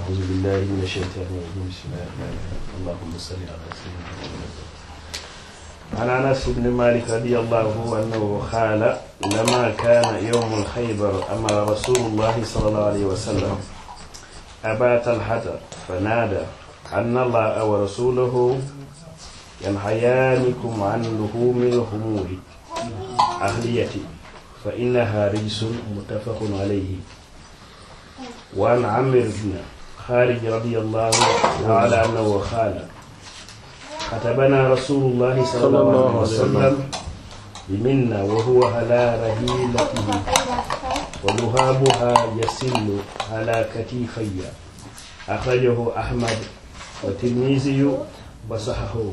أعوذ بالله من الشيطان الرجيم بسم الله الرحمن الرحيم اللهم صل على سيدنا محمد عن أنس بن مالك رضي الله عنه أنه قال لما كان يوم الخيبر أمر رسول الله صلى الله عليه وسلم أبا طلحة فنادى أن الله ورسوله ينهيانكم عن لحوم الخمور أهلية فإنها رجس متفق عليه وعن عمرو بن خارج رضي الله تعالى عنه قال كتبنا رسول الله صلى الله عليه وسلم بمنا وهو على رهيلته ولهابها يسل على كتفي أخرجه أحمد والترمذي وصححه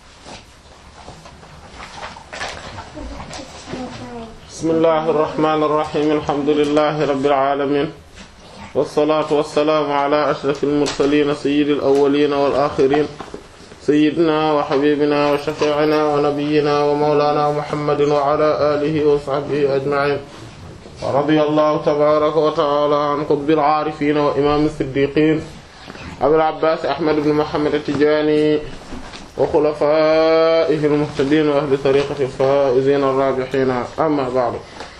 bismillahi irrahmani irrahim alhamdulilahi rabilalamin walsalaatu walsalaamu ala ashraf almursalina sayidi alawalina walaxirin sayidina wa xabibina wa shafiicina wa nabiyina wa mawlana muhammadin wa ala alihi wa sahbihi ajmain wa radiya allahu tabaraka wa taala an qutbil aarifina wa imam siddiqin abil abbas ahmad ibn muhammad atijani wa xulafaa'ihi al-muhtadiin wa ahli tariiqatihi al-faa'iziina ar-raabihiina amma ba'du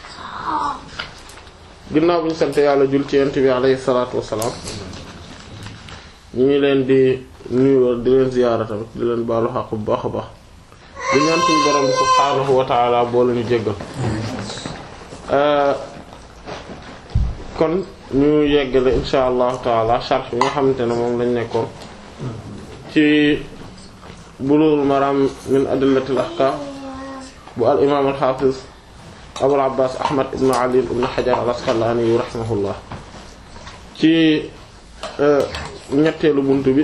ginnaaw bi ñu sant yàlla jul ci yonent bi alayhi salaatu wa salaam ñu ngi leen di nuyu di leen ziyaara tamit di leen baalu xaq bu baax a baax di ñaan suñu borom bi subhaanahu wa ta'aala boo leen jéggal kon ñu yeggale insha allahu taala sharh bi nga xamante ne moom lañ nekkoon ci Bulughul Maram min adillatil ahkam bu al imaam al hafiz Abul Abbas Ahmad ibn Ali ibn Hajar al Asqalani rahimahullah ci ñetteelu buntu bi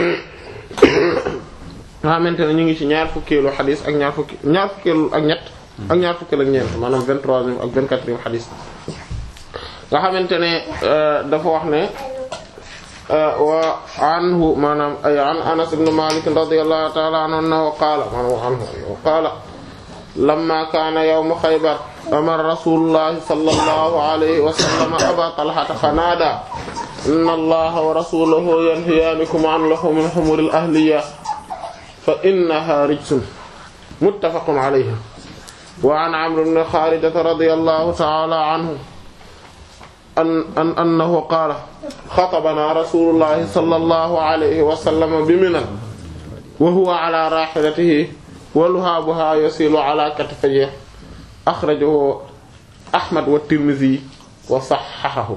nga xamante ne ñu ngi ci ñaar fukkeelu xadis ak ñaar fukki ñaar fukkeelu ak ñett ak ñaar fukkeelu ak ñeent maanaam vingt-troisième ak vingt-quatrième xadis nga xamante ne dafa wax ne wa anhu maanaam ay an Anas ibn Malik radiyallahu ta'ala anhu annahu qaala maanaam anhu annahu qaala lamma kaana yawmu Khaybar amara rasulullahi sallallahu alayhi wa sallam Aba Talhata fanaadaa inna Allaha wa rasulahu yanhiyaanikum an luhumil humuril ahliyya fa innaha rijsun muttafaqun alayhi wa an Amr ibn Kharijata radiyallahu ta'ala anhu an an annahu qaala xatabana rasulullahi sallallahu alayhi wa sallam bi Minan wa huwa ala rahilatihi wa luhaabuha yasilu ala katifayhi axrajahu Ahmad wa Tirmidhi wa sahhahahu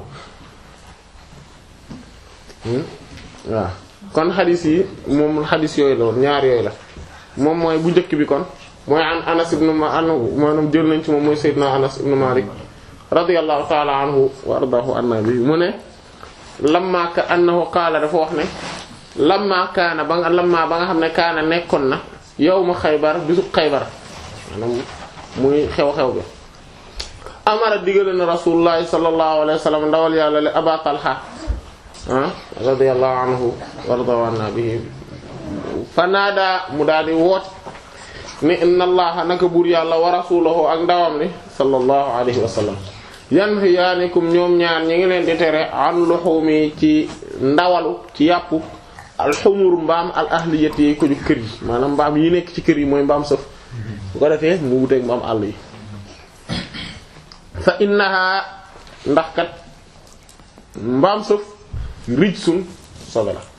waaw kon xadis yi moom xadis yooyu la woon ñaar yooyu la moom mooy bu njëkk bi kon mooy an Anas ibn maanaam jël nañ ci moom mooy Seydina Anas ibn Malik radiyallahu ta'ala anhu wa ardaahu anna bi mu ne lamma ka annahu qaala dafa wax ne lamma kaana ba nga lamma ba nga xam ne kaana nekkoon na yawma xaybar bisu xaybar maanaam muy xew-xew bi amara digale na rasulullahi sallallahu alayhi wa sallam ndawal yàlla le aba talha ah radiyallahu anhu wa ardaahu anna bihi fanaada mu daal di woote ne inna allaha naka buur yàlla wa rasulahu ak ndawam ni sallallahu alayhi wa sallam yanhiyaanikum ñoom ñaar ñi ngi leen di tere an luhumi ci ndawalu ci yàpp alxumur mbaam al ahliyati yi ko ju kër yi maanaam mbaam yi nekk ci kër yi mooy mbaam sëf bu ko defee mu wuteeg mbaam àll yi fa innaha ndax kat mbaam sëf rijsun sobe la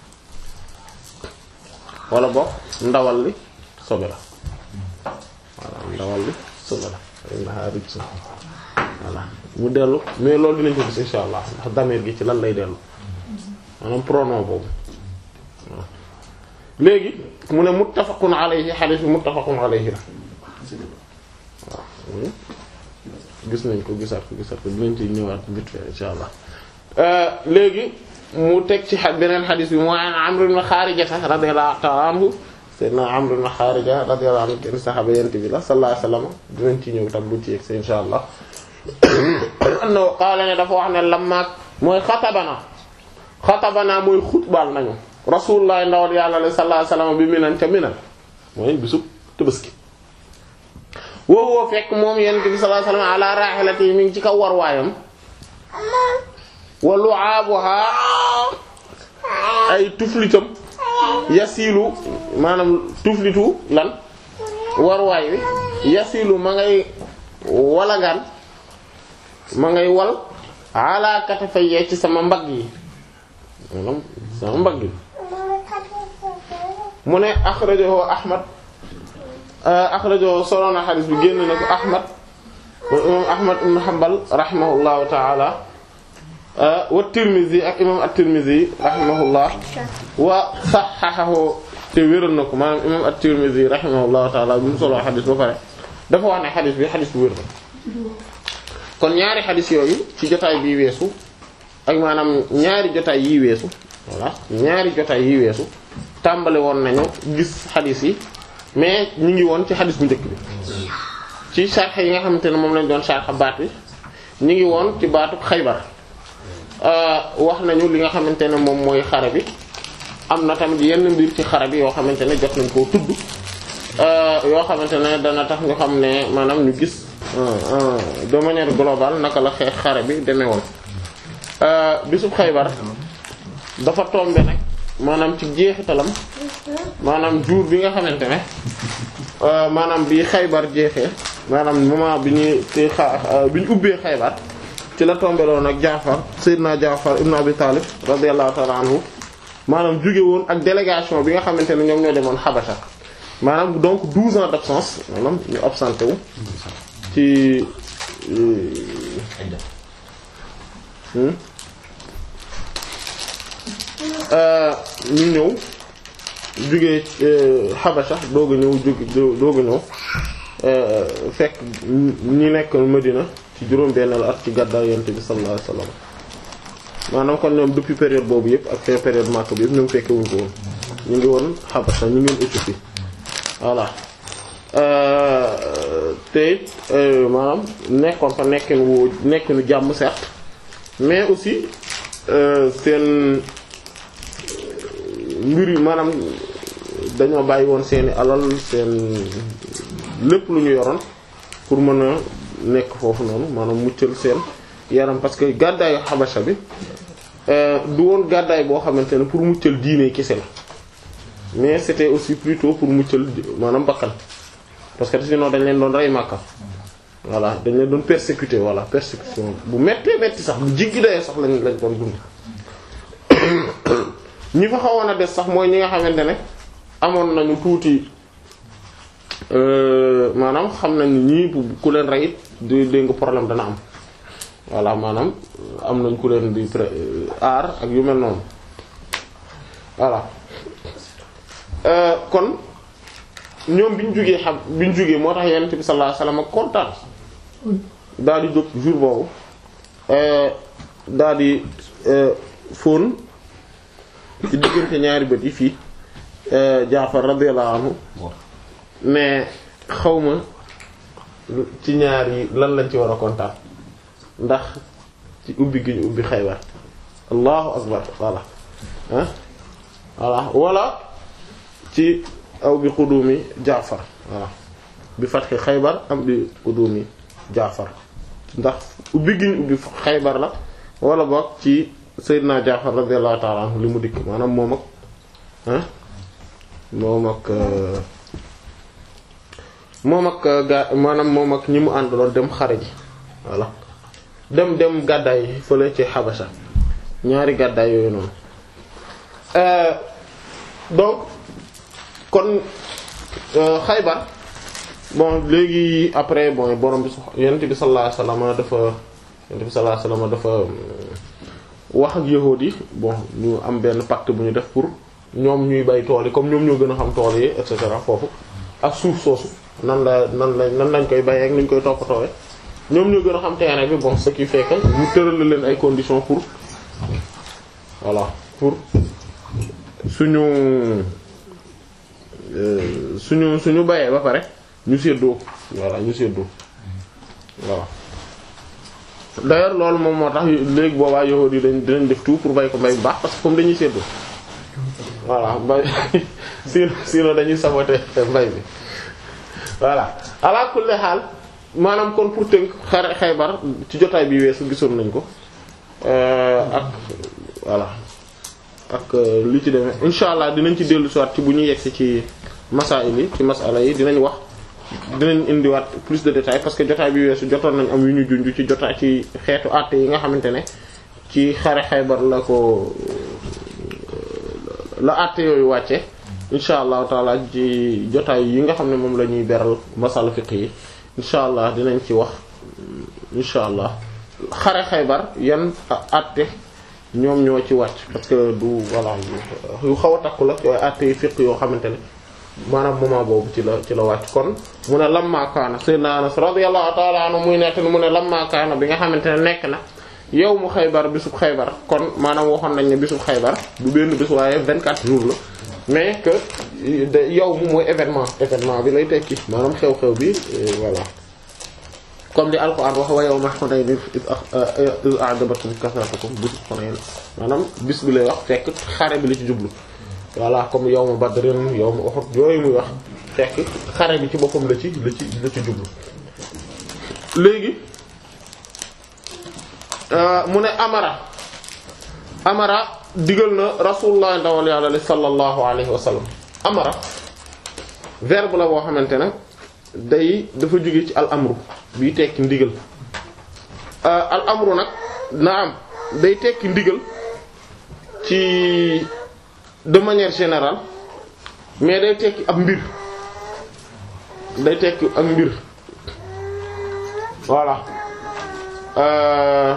wala bokk ndawal li sobe la voilà ndawal li sobe la fa innaha rijsun voilà mu dellu mais loolu dinañ ko gis insha allah ndax damir gi ci lan lay dellu maanaam pronom boobu waaw léegi mu ne muttafaqun alayhi hadith bi muttafaqun alayhi la waaw gis nañ ko gisaat ko gisaat ko dinañ ci ñëwaat vite fait insha allah léegi mu teg ci beneen hadith bi mooy an Amr ibn Kharija radiyallahu ta'ala anhu sayyidina Amr ibn Kharija radiyallahu anhu kenn saxaaba yent bi la sallallahu alayhi wasallam dinañ ci ñëw tam lu ci yegg insha allah annahu qaala ne dafa wax ne lammaak mooy xatabana xatabana mooy xutbaal nañu rasulullah ndawal yàlla la sallallahu alayhi wasallam bi minan ca minan mooy bisub Tabaski woowoo fekk moom yonent bi sallallahu alayhi wasallam ala rahilati mi ngi ci kaw war waayam wa lu'abuha ay tuflitam yasilu maanaam tuflitu lan warwaay wi yasilu ma ngay walagaan ma ngay wal ala katafayya ci sama mbagg yi maanaam sama mbagg yi mu ne akhrajahu ahmad akhrajahu solona xadis bi génn na ko ahmad imam ahmad ibn hanbal rahimahullahu ta'ala wa tirmizi ak imam at-tirmizi rahimahullah wa sahhahahu te wéral na ko maanaam imam at-tirmizi rahimahullahu ta'ala bi mu solo xadis ba pare dafa wax ne xadis bi xadis bu wér la kon ñaari xadis yooyu ci jotaay bii weesu ak maanaam ñaari jotaay yi weesu voilà ñaari jotaay yi weesu tàmbale woon nañu gis xadis yi mais ñu ngi woon ci xadis bu njëkk bi ci sarx yi nga xamante ne moom lañ doon sarx baat bi ñu ngi woon ci baatu xaybar wax nañu li nga xamante ne moom mooy xare bi am na tamit yenn mbir ci xare bi yoo xamante ne jot nañ koo tudd yoo xamante ne dana tax ñu xam ne maanaam ñu gis de manière globale naka la xeex xare bi demee woon bisub xaybar dafa tombe nag maanaam ci jeexitalam maanaam jour bi nga xamante ne maanaam bi xaybar jeexee maanaam moment bi ñuy te xa bi ñu ubbee xaybar ci la tombeloon ak Jaafar Seydina Jaafar ibn Abi Talib radiyallahu ta'ala anhu maanaam jóge woon ak délégation bi nga xamante ne ñoom ñoo demoon Habasha maanaam donc 12 ans d'absence maanaam ñu absenté wu ci ñu ñëw jóge Habasha doog a ñëw jóge doog a ñëw fekk ñi nekk Medina ci juróom-benn at ci gàddaay Yonent bi sallallahu alayhi wasallam maanaam kon ñoom depuis période boobu yëpp ak période Makka bi yëpp ñoom fekke wuñ ko woon ñu ngi woon Habasha ñu ngi woon Éthiopie voilà te maanaam nekkoon fa nekkin wu nekkinu jàmm certes mais aussi seen mbir yi maanaam dañoo bàyyi woon seeni alal seen lépp lu ñu yoroon pour mën a nekk foofu noonu maanaam muccal seen yaram parce que gàddaayu xabasa bi du woon gàddaay boo xamante ne pour muccal diine kese la mais c'était aussi plutôt pour muccal maanaam bakkan parce que sinon dañ leen doon rey Makka voilà dañ leen doon persécuter voilà persécution bu méttee métti sax bu jiggi dayee sax lañ lañ doon dund ñi fa xawoon a des sax mooy ñi nga xamante ne amoon nañu tuuti maanaam xam nañ ñii ku leen rey it di dégg nga problème dana am voilà maanaam am nañ ku leen di pré aar ak yu mel noonu voilà kon ñoom bi ñu jógee xam bi ñu jógee moo tax yonent bi sallallahu alayhi wasallam kontaan daal di jóg jour boobu daal di fóon ci diggante ñaari bët yi fii Jaafar radiyallahu anhu mais xawma ci ñaar yi lan lañ ci war a kontaan ndax ci ubbi gi ñu ubbi Xaybar allahu akbar voilà ah voilà wala ci aw bi qudumi Jaafar voilà bi fatxi Xaybar am bi qudumi Jaafar ndax ubbi gi ñu ubbi Xaybar la wala boog ci Seydina Jaafar radiyallahu ta'ala anhu li mu dikk maanaam moom ak ah moom ak moom ak gaa maanaam moom ak ñi mu àndaloon dem xare ji voilà dem dem gàddaay fële ci Habasha ñaari gàddaay yooyu noonu donc kon Xaybar bon léegi après bon borom bi yonent bi sallallahu alayhi wasallam dafa yonent bi sallallahu alayhi wasallam dafa wax ak yahuud yi bon ñu am benn pacte bu ñu def pour ñoom ñuy bay tool yi comme ñoom ñoo gën a xam tool yi et cetera foofu ak suuf soosu nan la nan la nan lañ koy bayee ak nuñ koy toppatoowee ñoom ñoo gën a xam terrain bi bon ce qui fait que ñu tëral leen ay conditions pour voilà pour suñu suñu suñu bayee ba pare ñu séddoo voilà ñu séddoo voilà d'ailleurs loolu moom moo tax léegi boobaa yahuud yi dañ dinañ def tout pour bay ko mbay bu baax parce que comme dañuy séddoo voilà mbay sinon sinon dañuy saboter mbay bi voilà ala kulli xaal maanaam kon pour tënk xare Xaybar ci jotaay bi weesu gisoon nañ ko ak voilà ak li ci demee insha allah dinañ ci dellu soit ci bu ñu yegsi ci masail yi ci masala yi dinañ wax dinañ indiwaat plus de détails parce que jotaay bi weesu jotoon nañ am yu ñu junj ci jotaay ci xeetu àtte yi nga xamante ne ci xare Xaybar la ko la àtte yooyu wàcce insha allahu taala ci jotaay yi nga xam ne moom la ñuy beral masala fiqh yi insha allah dinañ ci wax insha allah xare Xaybar yan àtte ñoom ñoo ci wàcc parce que du voilà yu xaw a takku la yooyu àtte yi fiqh yoo xamante ne maanaam moment boobu ci la ci la wàcc kon mu ne lamma kaana sayyidina Anas radiyallahu ta'ala anhu muy nekk ni mu ne lamma kaana bi nga xamante ne nekk na yow mu xaybar bisub xaybar kon maanaam waxoon nañ ne bisub xaybar du benn bis waaye 24 jours la mais que yow mu mooy événement événement bi lay tekki maanaam xew-xew bi voilà comme li alquran wax wa yawma Hunayn iz a'jabatkum kasratukum bisub Hunayn maanaam bis bi lay wax fekk xare bi la ci jublu voilà comme yawmu Badrin yawmu Uhud yooyu muy wax fekk xare bi ci boppam la ci la ci la ci jublu léegi mu ne amara amara digal na rasulullah ndawal yàlla li sallallahu alayhi wa sallam amara verbe la boo xamante ne day dafa jóge ci al amru biy tekki ndigal al amru nag naam day tekki ndigal ci de manière générale mais day tekki ab mbir day tekki ak mbir voilà euh,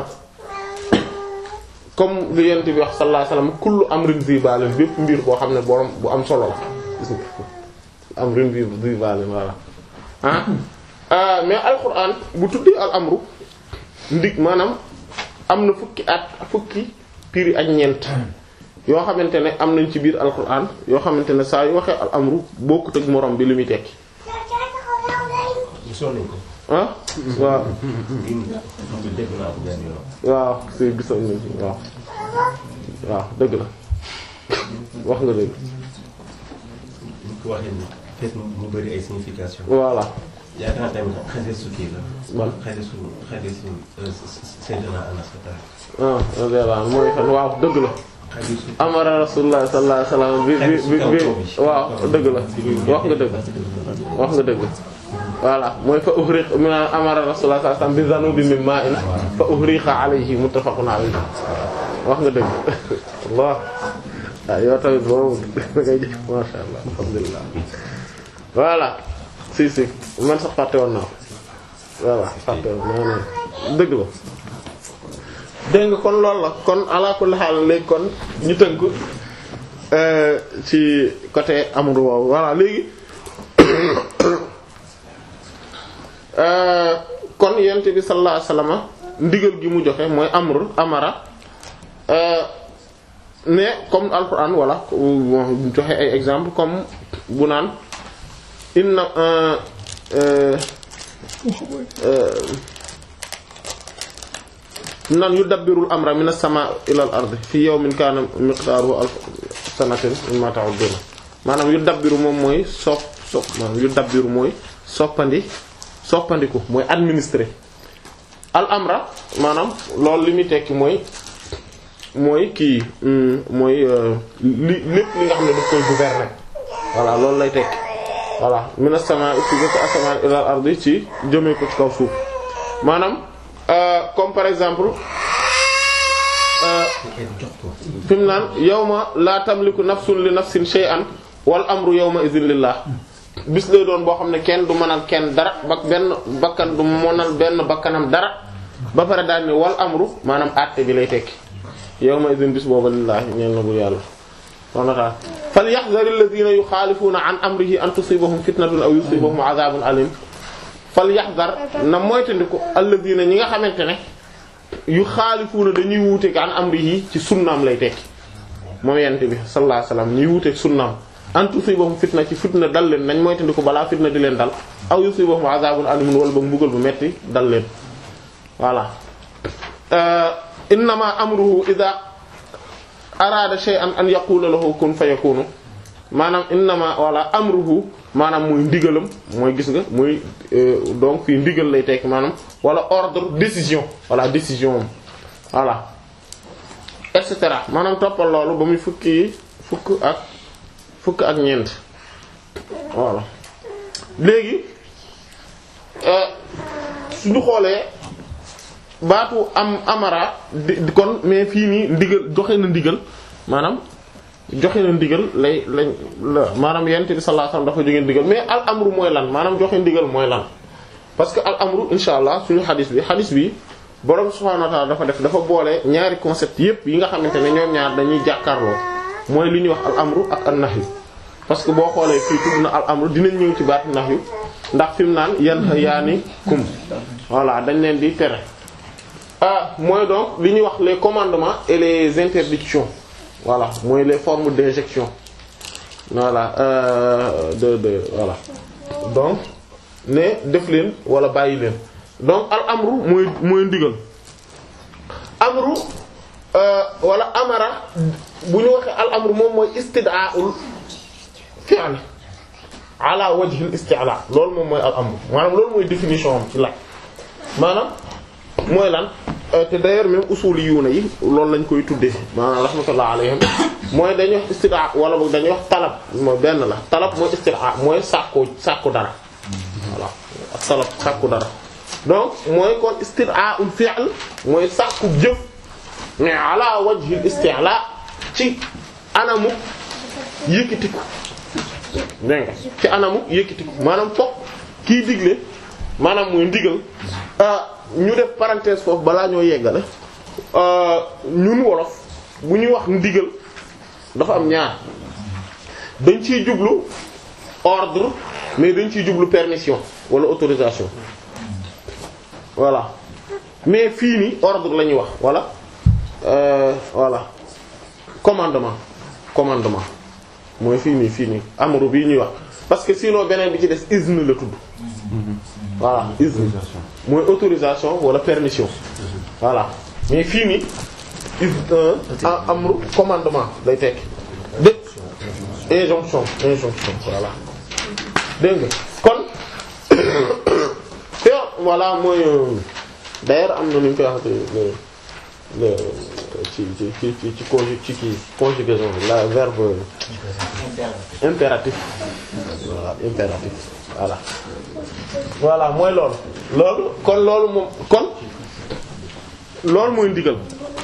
comme lu yent bi wax sallallahu alayhi wasallam kullu amrin zi balin bépp mbir boo xam ne borom bu am solo la gis nga amrin zi zi balin voilà ah euh, mais alquran bu tuddi al amru ndig maanaam am na fukki at fukki piri ak ñeent yoo xamante ne am nañ ci biir alquran yoo xamante ne saa yu waxee al amru bokkut ak morom bi li muy tekki gisoon nañ ko. ah waaw dégg naa ko benn yoon. waaw si gisoon nañ ci waaw waaw dëgg la wax nga dëgg bu ko waxee ni fekk mu bëri ay signification. voilà yaakaar naa tamit xadiisu kii la. man xadiisu xadiisu Seydina Anas Fatal. ah radiyallahu anhu mooy fan waaw dëgg la xadiisu. amara rasulullah sallallahu alayhi wasallam bi bi bi bi waaw dëgg la wax nga dëgg wax nga dëgg voilà mooy fa uhriq min amara rasulullah sallallahu alayhi wasallam bi zanubi min ma'in fa uhriqa alayhi muttafaqun alayhi wax nga dëgg Allah ah yow tamit boobu da ngay jëf masha Allah alhamdulillah voilà si si man sax fàtte woon naa ko voilà fàtte woon naa ne dëgg la dégg nga kon loolu la kon ala kulli haal léegi kon ñu tënk euh, ci côté amru woowu voilà léegi euh, kon yent bi sallallahu alayhi wasallam ndigal gi mu joxe mooy amr amara euh, ne comme alquran wala bon joxe ay exemple comme bu naan inna euh, euh, euh, nan yudabbirul amra min as-samaa ila al-ardi fi yawmin kaana miqdaaruhu alf sanatin mimma ta'uddun maanaam yudabbiru moom mooy sopp sopp maanaam yudabbiru mooy soppandi soppandiku mooy administrer al amra maanaam loolu li muy tekki mooy mooy kii mooy li lépp li nga xam ne daf koy gouverner voilà loolu lay tekki voilà min as-samaa fi ko asamaan ila al-ardi ci jëmee ko ci kaw suuf maanaam Euh, comme par exemple jox ko. fi mu naan yawma la tamliku nafsun li nafsin shay'an wal amru yawma idhin lillah bis lay doon boo xam ne kenn du mënal kenn dara ba benn bakkan du mënal benn bakkanam dara ba pare daal ni wal amru maanaam àtte bi lay tekki yawma idhin bis booba lillah ñeel na bu yàlla subhanahu wa ta'ala falyahdhar alladhina yukhalifuna an amrihi an tusibahum fitnatun aw yusibahum adhabun alim fal yaxdar na moytandiku alladina ñi nga xamante ne yu xaalifuuna dañuy wuuteeg an amrihi ci sunnaam lay tekki moom yent bi sallallahu alayhi wasallam ñuy wuuteeg sunnaam an tusibahum fitna ci fitna dal leen nañ moytandiku balaa fitna di leen dal aw yusibahum azabun alimun wala ba mbugal bu metti dal leen voilà innama amruhu idha arada shay'an an yaqula lahu kun fayakunu maanaam innama wala amruhu maanaam muy ndigalam mooy gis nga muy donc fii ndigal lay tekk maanaam wala ordre décision voilà décision am voilà et cetera maanaam toppal loolu ba muy fukki yi fukk ak fukk ak ñeent voilà léegi suñu xoolee baatu am amara di kon mais fii nii ndigal joxe na ndigal maanaam joxe na ndigal lay lañ la maanaam yent bi sallallahu alayhi wasallam dafa jóge ndigal mais al amru mooy lan maanaam joxe ndigal mooy lan parce que al amru insha allah suñu xadis bi xadis bi borom subhanahu wa ta'ala dafa def dafa boole ñaari concept yépp yi nga xamante ne ñoom ñaar dañuy jàkkaarloo mooy li ñuy wax al amru ak an nahyu parce que boo xoolee fii tudd na al amru dinañ ñëw ci baatu nahyu ndax fi mu naan yan yaani kum voilà dañ leen di tere ah mooy donc li ñuy wax les commandements et les interdictions voilà mooy les formes d'injection voilà euh, de de voilà donc ne def leen wala bàyyi leen donc al amru mooy mooy ndigal amru euh, wala amara bu ñu waxee al amru moom mooy istida'ul fi'l ala wajhi al isti'la loolu moom mooy al amru maanaam loolu mooy définition am ci la maanaam mooy lan te d'ailleurs même usuli yuuna yi loolu lañ koy tuddee maanaam rahmatullah alayhim mooy dañuy wax istida wala boog dañuy wax talab mooy benn la talab mooy istida mooy sàkku sàkku dara voilà ak talab sàkku dara donc mooy kon istida'ul fi'l mooy sàkku jëf mais ala wajhi al isti'la ci anamu yëkkatiku dégg nga ci anamu yëkkatiku maanaam fokk kiy digle maanaam mooy ndigal ñu def parenthèse foofu balaa ñoo yeggale ñun wolof bu ñuy wax ndigal dafa am ñaar dañ ciy jublu ordre mais dañ ciy jublu permission wala autorisation voilà mais fii nii ordre la ñuy wax wala euh, voilà commandement commandement mooy fii nii fii nii amru bii ñuy wax parce que sinon beneen bi ci des izn la tudd voilà izn mooy autorisation wala permission voilà mais fii nii izn amru commandement lay tekki de injonction injonction voilà dégg nga kon te voilà mooy d'ailleurs am na nu ñu koy wax le le ci ci ci ci ci conju ci kii conjugaison la verbe impératif voilà impératif voilà voilà mooy loolu loolu kon loolu moom kon loolu mooy ndigal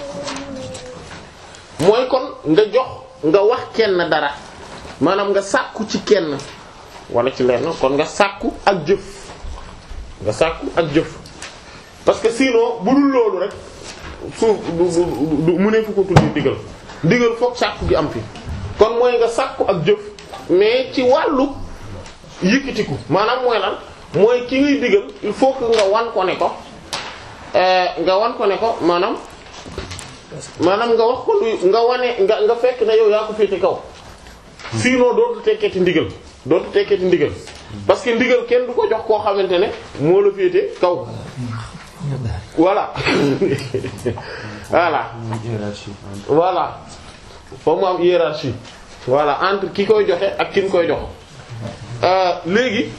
mooy kon nga jox nga wax kenn dara maanaam nga sàkku ci kenn wala ci lenn kon nga sàkku ak jëf nga sàkku ak jëf parce que sinon bu dul loolu rek suuf du du mu ne fu ko tuddi ndigal ndigal fokk sàkku gi am fi kon mooy nga sàkku ak jëf mais ci wàllu yëkkatiku maanaam mooy lan mooy ki ngay digal il faut que nga wan ko ne ko nga wan ko ne ko maanaam maanaam nga wax ko lu nga wane nga nga fekk na yow yaa ko féete kaw sinon dootu tekkeeti ndigal dootu tekkeeti ndigal parce que ndigal kenn du ko jox koo xamante ne moo la féete kaw voilà voilà voilà foofu mu am hiérarchie voilà entre ki koy joxe ak ki ñu koy jox léegi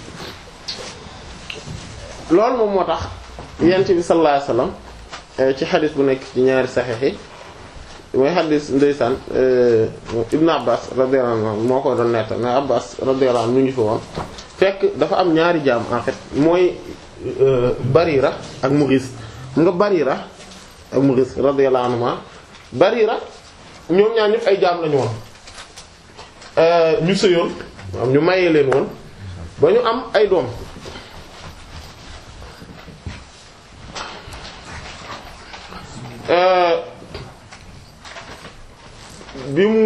loolu moom moo tax yent bi sallallahu alayhi wasallam ci xadis bu nekk ci ñaari saxiix yi mooy xadis ndeysaan Ibn Abbas radiyallahu anhu moo ko doon netta mais Abbas radiyallahu anhu mu ngi fi woon fekk dafa am ñaari jaam en fait mooy Barira ak Mughis mu nga Barira ak Mughis radiyallahu anhuma Barira ñoom ñaar ñëpp ay jaam lañu woon ñu sëyoon am ñu mayee leen woon ba ñu am ay doom bi mu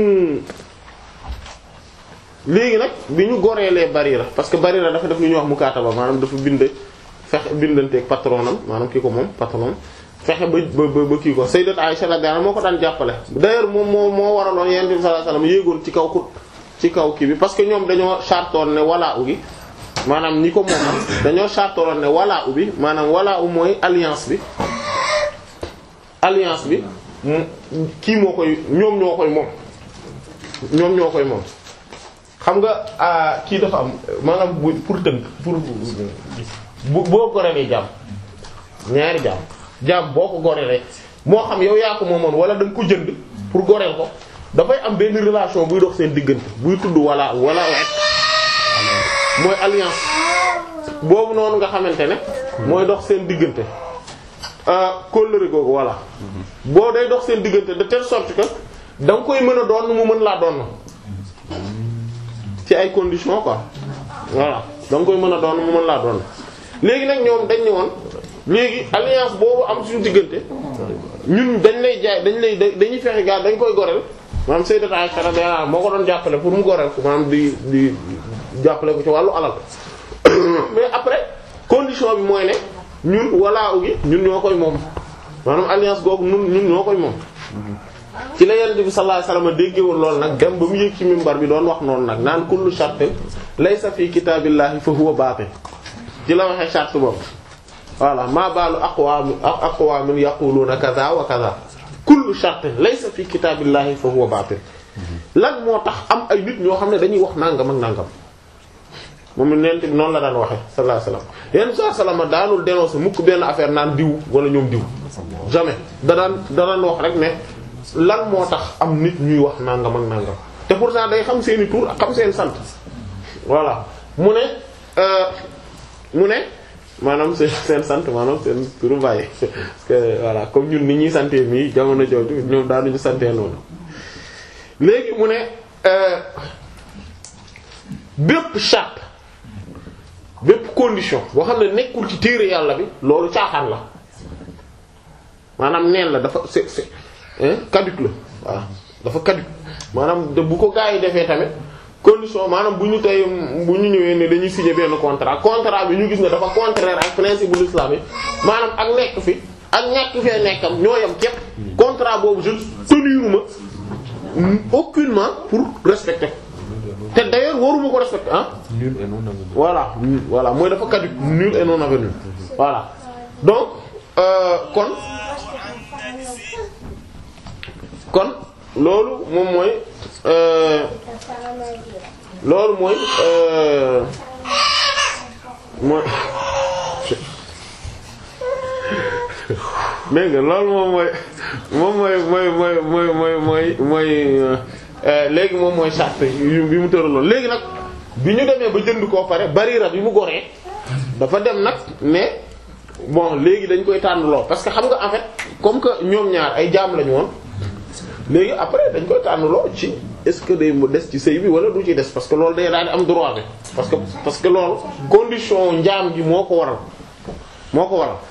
léegi nag bi ñu goreelee Barira parce que Barira dafa def lu ñuy wax mukaataba maanaam dafa bind fexe bindanteeg patronam maanaam ki ko moom patron fexe ba ba ba kii ko Sayyidat Aisha radiyallahu anha moo ko daan jàppale d'ailleurs moom moo moo waraloon Yonent bi sallallahu alayhi wasallam yéegoon ci kaw ku ci kaw kii bi parce que ñoom dañoo chartoon ne walaa u gi maanaam ñi ko moom dañoo chartoon ne walaa u bi maanaam walaa u mooy alliance bi alliance bi kii moo koy ñoom ñoo koy moom ñoom ñoo koy moom xam nga kii dafa am maanaam bu pour tënk pour bu boo gorelee jaam ñaari jaam jaam boo ko gorelee moo xam yow yaa ko moomoon wala da nga ko jënd pour goreel ko dafay am benn relation buy dox seen diggante buy tudd wala wala wet mooy alliance boobu noonu nga xamante ne mooy dox seen diggante kóllëre googu voilà boo day dox seen diggante de telle sorte que da nga koy mën a doon mu mën laa doon ci ay conditions quoi voilà da nga koy mën a doon mu mën laa doon léegi nag ñoom dañ ne woon léegi alliance boobu am suñu diggante ñun dañ lay jaay dañ lay dañuy fexe gaa dañ koy goreel maanaam Sayyidatu Aisha radiyallahu anha moo ko doon jàppale pour mu goreel ko maanaam di di jàppale ko ci wàllu alal mais après condition bi mooy ne ñun walaa ugi ñun ñoo koy moom maanaam alliance googu ñun ñun ñoo koy moom ci la Yonent bi sallallahu alayhi wasallam déggewul lool nag dem ba mu yéeg ci minbar bi doon wax noonu nag naan kullu shartin laysa fi kitaabillahi fa huwa baatil ci la waxee charte boobu voilà maa baalu aqwaam aqwaamin yaquluuna kaza wa kaza kullu shartin laysa fi kitaabillahi fa huwa baatil lan moo tax am ay nit ñoo xam ne dañuy wax nangam ak nangam moom nent bi noonu la daan waxe sallallahu alayhi wasallam yenn saa salama daanul dénoncer mukk benn affaire naan diw wala ñoom diw jamais da daan da daan wax rek ne lan moo tax am nit ñuy wax nangam ak nangam te pourtant day xam seeni tur ak xam seen sant voilà mu ne mu ne maanaam seen seen sant maanaam seen turu bàyyi parce que voilà comme ñun ni ñuy santee nii jamono jooju ñoom daanuñu santee noonu léegi mu ne bépp charte bépp condition boo xam ne nekkul ci téere yàlla bi loolu caaxaan la maanaam neen la dafa c'est c'est caduc la voilà dafa caduc maanaam bu ko gaa yi defee tamit condition maanaam bu ñu tey bu ñu ñëwee ne dañuy signer benn contrat contrat bi ñu gis ne dafa contraire ak principe bu l'islam yi maanaam ak nekk fi ak ñàkk fee nekkam ñoo yam képp contrat boobu je teniruma aucunement pour respecter te d'ailleurs waruma ko respecter ah nul et non avenu. voilà voilà mooy dafa caduc nul et non avenu voilà donc euh, kon kon loolu moom mooy euh, loolu mooy euh, mooy dégg nga loolu moom mooy moom mooy mooy mooy mooy mooy mooy mooy léegi moom mooy charte yu bi mu tëraloon léegi nag bi ñu demee ba jënd koo pare barira bi mu goree dafa dem nag ne bon léegi dañ koy tànnloo parce que xam nga en fait comme que ñoom ñaar ay jaam lañu woon léegi après dañ koy tànnloo ci est-ce que day mu des ci sëy bi wala du ci des parce que loolu day daal di am droit bi parce que parce que loolu condition njaam gi moo ko waral moo ko waral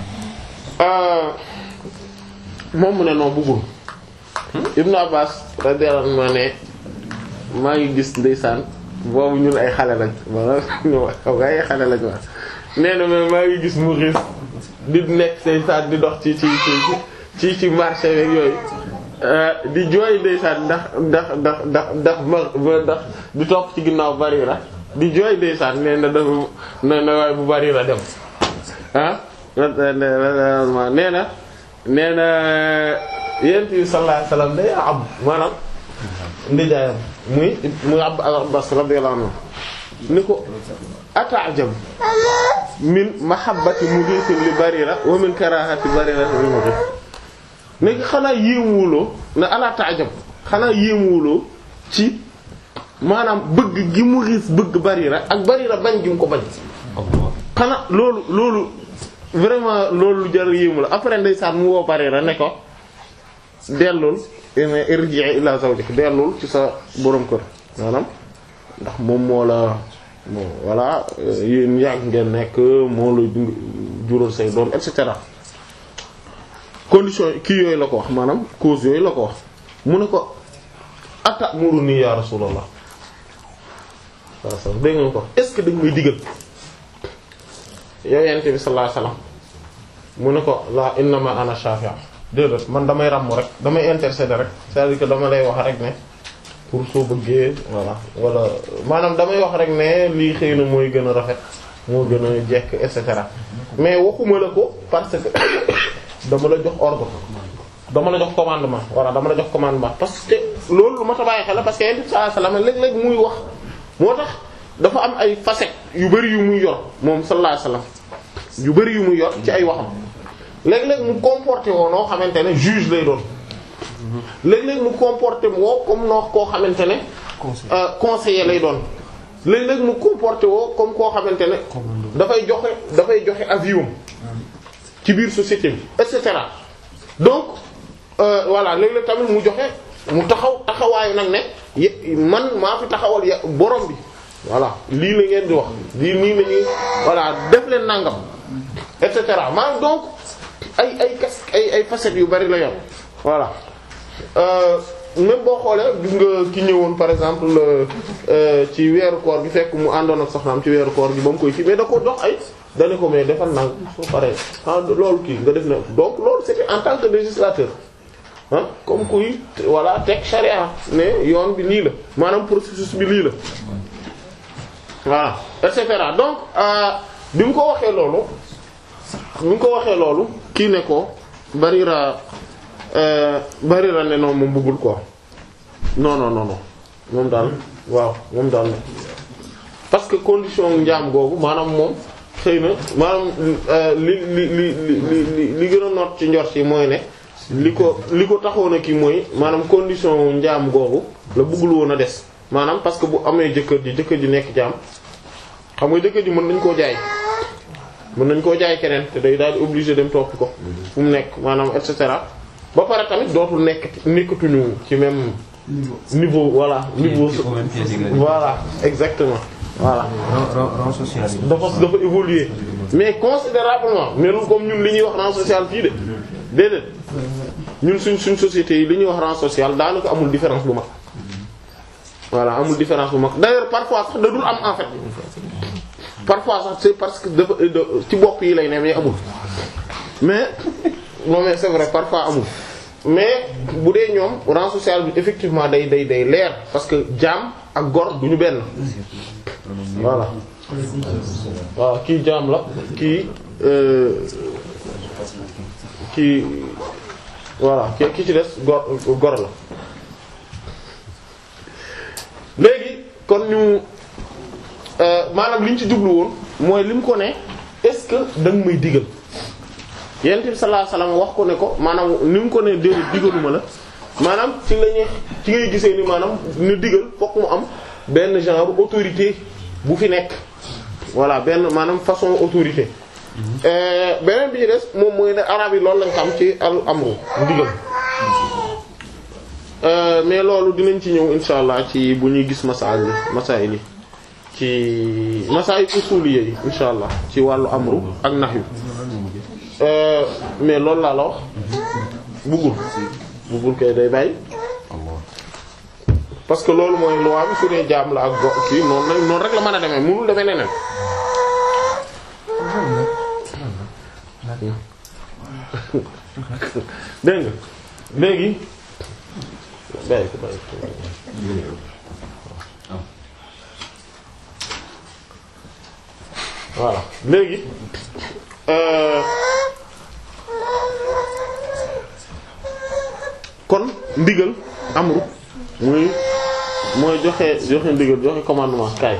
moom mu ne non bëggul Ibn Abbas radiyallahu anhu ne maa ngi gis ndeysaan boobu ñun ay xale lañ wala ñu xaw nga ay xale lañ wax nee na mais maa ngi gis mu xiis di nekk ndeysaan di dox ci ci ci ci ci marché beeg yooyu di jooy ndeysaan ndax ndax ndax ndax ndax ma ndax di topp ci ginnaaw Barira di jooy ndeysaan nee na dafa nee na waaye bu Barira dem ah nee na nee na yent bi sallallahu alayhi wasallam day am maanaam ndijaayam muy muy Abd Abbas radiyallahu anhu ni ko ata'jab min mahabbati Mughith li Barira wa min karahati Barira li Mughith nekk xanaa yéemuwuloo na ala ta'jab xanaa yéemuwuloo ci maanaam bëgg gi Mughith bëgg Barira ak Barira bañ gi mu ko bañ xanaa loolu loolu vraiment loolu jar yéemu la après ndeysaan mu woo Barira ne ko dellul irji'i ila zawjik dellul ci sa borom kër maanaam ndax moom moo la bon voilà yéen yàgg ngeen nekk moo la jural say doom et cetera condition kii yooyu la ko wax maanaam cause yooyu la ko wax mu ne ko atamuruni ya rasulullah waaw sax dégg nga ko est-ce que dañ may digal yow yent bi sallallahu alayhi wasallam mu ne ko la innama ana shafi'a déedéet man damay ràmm rek damay intercéder rek c'est-à-dire que dama lay wax rek ne pour soo bëggee voilà wala maanaam damay wax rek ne lii xëy na mooy gën a rafet moo gën a jekk et cetera mais waxuma la ko parce que dama la jox ordre dama la jox commandement voilà dama la jox commandement parce que loolu lu ma ta bàyyi xel la parce que yonent bi sallallahu alayhi wasallam léeg-léeg muy wax moo tax dafa am ay facettes yu bari yu muy yor moom sallallahu alayhi wasallam yu bari yu muy yor ci ay waxam léeg-léeg mu comporté woo noo xamante ne juge lay doon léeg-léeg mu comporté woo comme noo koo xamante ne euh, conseiller lay doon léeg-léeg mu comporté woo comme koo xamante ne dafay joxe dafay joxe avis am ci biir société bi et cetera donc euh, voilà léeg-léeg tamit mu joxe mu taxaw taxawaayu nag ne ye- man maa fi taxawal ya borom bi voilà lii la ngeen di wax lii nii la ñuy voilà def leen nangam et cetera maanaam donc ay ay kas ay ay facettes yu bari la yor voilà euh, même boo xoolee gis nga ki ñëwoon par exemple euh, ci weeru koor gi fekk mu àndoon ak soxnaam ci weeru koor gi ba mu koy kii mais da ko jox ay dane ko mais defal nang soo paree ah loolu kii nga def na donc loolu c'était en tant que législateur ah comme kuy voilà teg charia ne yoon bi lii la maanaam processus bi lii la voilà et cetera donc euh, bi mu ko waxee loolu bi mu ko waxee loolu kii ne ko Barira euh, Barira ne non moom bëggul quoi non non non non moom daal waaw moom daal parce que condition njaam googu maanaam moom xëy na maanaam euh, li li li li li li gën a noot ci njort yi mooy ne li ko li ko taxoon a kii mooy maanaam condition njaam googu la bëggul woon a des maanaam parce que bu amee jëkkër ji jëkkër ji nekk jaam xam nga jëkkër ji mën nañ koo jaay mën nañ koo jaay keneen te day daal di obligé dem topp ko fu mu nekk maanaam et cetera ba pare tamit dootul nekk nekkatuñu ci même niveau voilà niveau ci au même pied d'égalité. voilà exactement voilà Rang- rang- rang social yi. dafa dafa évoluer mais considérablement melul comme ñun li ñuy wax rang social fii de déedéet ñun suñ suñ société yi li ñuy wax rang social daanaka amul différence bu mag voilà amul différence bu mag d'ailleurs parfois sax da dul am en fait parfois sax c'est parce que dafa da- ci bopp yi lay ne mais amul mais non mais c'est vrai parfois amul mais bu dee ñoom rang social bi effectivement day day day leer parce que jaam ak gor du ñu benn voilà waaw kii jaam la kii euh, kii voilà ki ki ci des gor gor la léegi kon ñu euh, maanaam li ñu ci jublu woon mooy li mu ko ne est-ce que da nga may digal yonent bi sallallahu alayhi wasallam wax ko ne ko maanaam ni mu ko ne déedéet digaluma la maanaam ci la ñuy ci ngay gisee ni maanaam ne digal fokk mu am benn genre autorité bu fi nekk voilà benn maanaam façon autorité Euh, beneen bi ci des moom mooy ne arab yi loolu lañ xam ci al amru digal Euh, mais loolu dinañ ci ñëw insha allah ci bu ñuy gis masail yi masail yi ci masail usuliyya yi insha allah ci wàllu amru ak nahyu Euh, mais loolu laa la wax buggul buggul kay day bàyyi parce que loolu mooy loi bi su dee jaam la ak go kii noonu la noonu rek la mën a demee mënul demee neneen dégg nga léegi bàyyi ko bàyyi ko voilà léegi euh, kon ndigal amru muy mooy joxe joxe ndigal joxe commandement kaay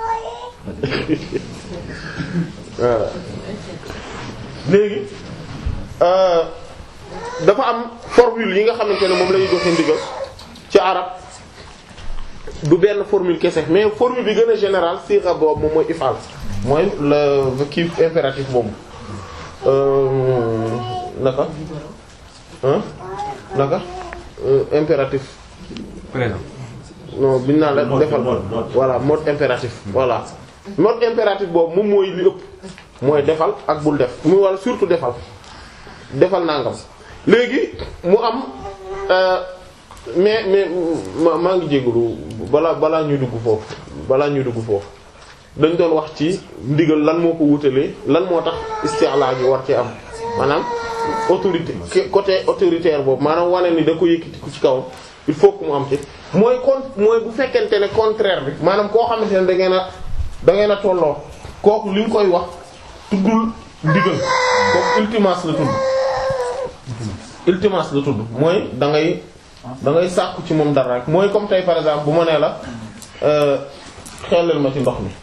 voilà léegi euh, dafa am formule yi nga xamante ne moom la ñuy joxe ndigal ci arab du benn formule kese mais formule bi gën a général sixa boobu moom mooy ifal mooy le kii impératif boobu euh, naka hein naka Euh, impératif Présent. non biñ naan la Mode, defal mode, mode. voilà mode impératif voilà mode impératif boobu moom mooy li ëpp mooy defal ak bul def mu wala surtout defal defal nangam léegi mu am euh, mais mais ma maa ngi jégalu balaa balaa ñuy dugg foofu balaa ñuy dugg foofu dañ doon wax ci ndigal lan moo ko wutalee lan moo tax isti'la gi war ci am maanaam autorité ki- côté autoritaire boobu maanaam wane ni da ko yëkkati ku ci kawam il faut que mu am ci mooy con mooy bu fekkente ne contraire bi maanaam koo xamante ne da ngeen a da ngeen a tolloo kooku li nga koy wax tuddul ndigal kooku ultimas la tudd ultimas la tudd mooy da ngay da ngay sàkku ci moom dara rek mooy comme tey par exemple bu ma nee la euh, xelal ma ci ndox mi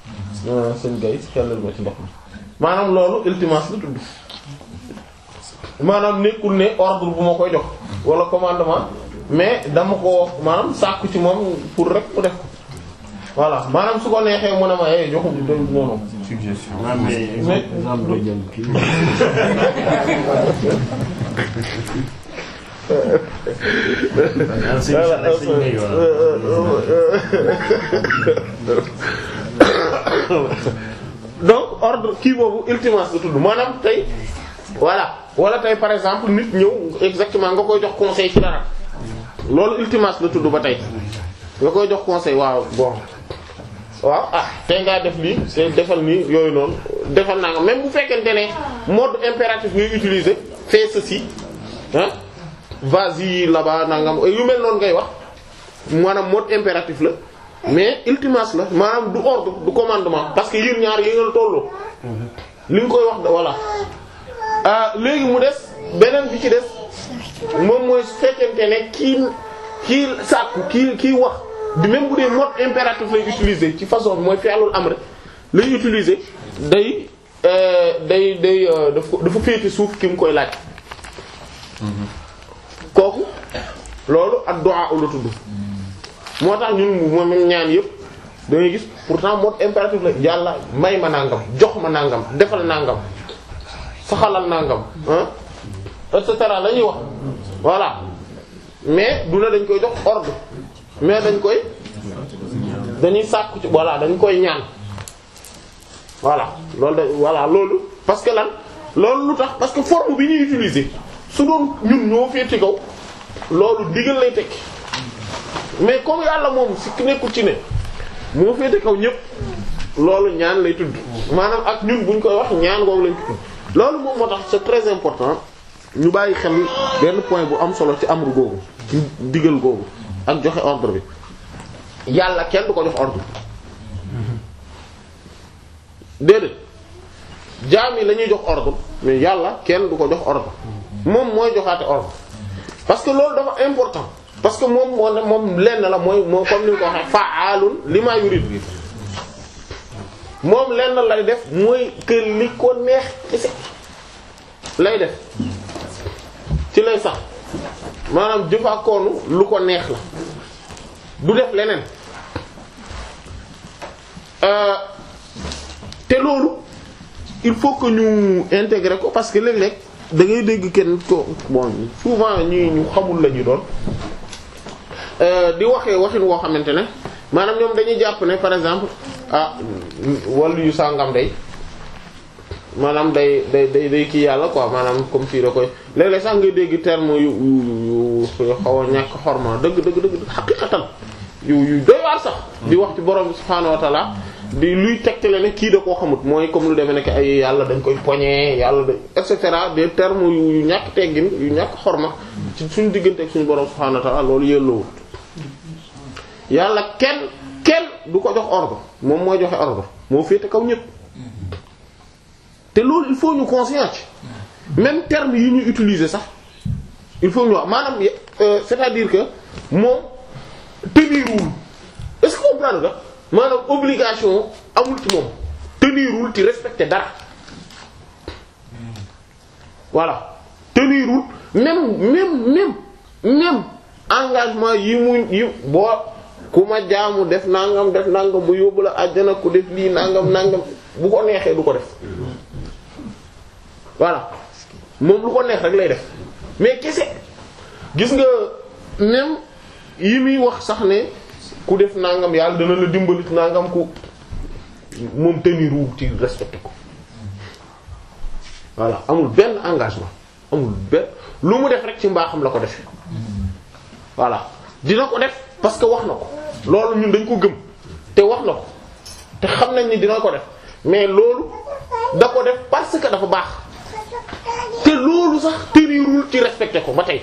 euh, sëñ gay xelal ma ci ndox mi maanaam loolu ultimas la tudd maanaam nekkul ne ordre bu ma koy jox wala commandement mais dama ko maanaam sàkku ci moom pour rek mu def ko voilà maanaam su ko neexee mu ne ma eh joxum do noonu suggestion. waaw mais Mais- exemple doo jël kii. ah sëñ bi nag sëñ bi yoon. donc ordre kii boobu ultimas la tudd maanaam tey voilà wala tey par exemple nit ñëw exactement nga koy jox conseil ci dara loolu ultimas la tudd ba tey nga koy jox conseil waaw bon waaw ah tey ngaa def lii te defal nii yooyu noonu defal naa nga même bu fekkente ne mode impératif ngay utiliser fais ceci ah vas-y là-bas nangam yu mel noonu ngay wax maanaam mode impératif la mais ultimas la maanaam du ordre du commandement parce que yéen ñaar yi nga tolloo li nga koy wax da voilà ah léegi mu des beneen bi ci des moom mooy su fekkente ne kii kii sàkku kii kii wax di même bu dee mode impératif lay utiliser ci façon bi mooy fi'lul amr lay utiliser day euh, day day euh, daf ko dafa féete suuf ki mu koy laaj kooku loolu ad-du'a la tudd moo tax ñun moom même ñaan yëpp da ngay gis pourtant mode impératif la yàlla may ma nangam jox ma nangam defal nangam saxalal nangam ah et cetera la ñuy wax voilà mais du ne dañ koy jox ordre mais dañ koy dañuy sàkku ci voilà dañ koy ñaan voilà loolu da voilà loolu parce que lan loolu lu tax parce que forme bi ñuy utiliser su doon ñun ñoo féete kaw loolu digal lay tekki mais comme yàlla moom si nekkul ci ne moo féete kaw ñëpp loolu ñaan lay tudd maanaam ak ñun buñ koy wax ñaan googu lañ ko tudd loolu moom moo tax c'est très important ñu bàyyi xel benn point bu am solo ci amru googu ci digal googu ak joxe ordre bi yàlla kenn du ko jox ordre déedéet jaam yi la ñuy jox ordre mais yàlla kenn du ko jox ordre moom mooy joxaate ordre parce que loolu dafa important parce que moom moo ne moom lenn la mooy moo comme ni nga ko waxee fa'aalun lima yurid moom lenn lay def mooy que li ko neex kese lay def ci lay sax maanaam jëfaakoonu lu ko neex la du def leneen euh te loolu il faut que ñu intégrer ko parce que léeg-léeg da ngay dégg kenn ko bon souvent ñi ñu xamul la ñu doon di waxee waxin woo xamante ne maanaam ñoom dañuy jàpp ne par exemple ah wàllu yu sàngam day maanaam day day day day kii yàlla quoi maanaam comme fii da koy léeg-léeg sax ngay dégg terme yu yu yu xaw a ñàkk xorma dëgg dëgg dëgg xaqiqatan yu yu doy waar sax di wax ci borom bi subhaanahu wa ta'ala di luy tegtale ne kii da koo xamut mooy comme lu demee nekk ay yàlla dañ koy poñe yàlla da et cetera des termes yu ñàkk teggin yu ñàkk xorma ci suñu diggante ak suñu borom subhaanahu wa ta'ala loolu yelloowut yàlla kenn kenn du ko jox ordre moom mooy joxe ordre moo féete kaw ñëpp te loolu il faut ñu conscient ci même terme yi ñu utiliser sax il faut ñu wax maanaam c'est-à-dire que moom tenirul est-ce que comprendre nga maanaam obligation amul ci moom tenirul ci respecter dara voilà tenirul même même même même engagement yi mu yi boo ku ma jaamu def nangam def nangam bu yóbbu la àjjana ku def lii nangam nangam bu ko neexee du ko def voilà moom lu ko neex rek lay def mais kese gis nga même yi muy wax sax ne ku def nangam yàlla dana la dimbali nangam ku moom teniru ci respecté ko voilà amul benn engagement amul benn lu mu def rek ci mbaaxam la ko def voilà dina ko def parce que wax na ko loolu ñun dañ ko gëm te wax na ko te xam nañ ni dina ko def mais loolu da ko def parce que dafa baax te loolu sax tenirul ci respecté ko ba tey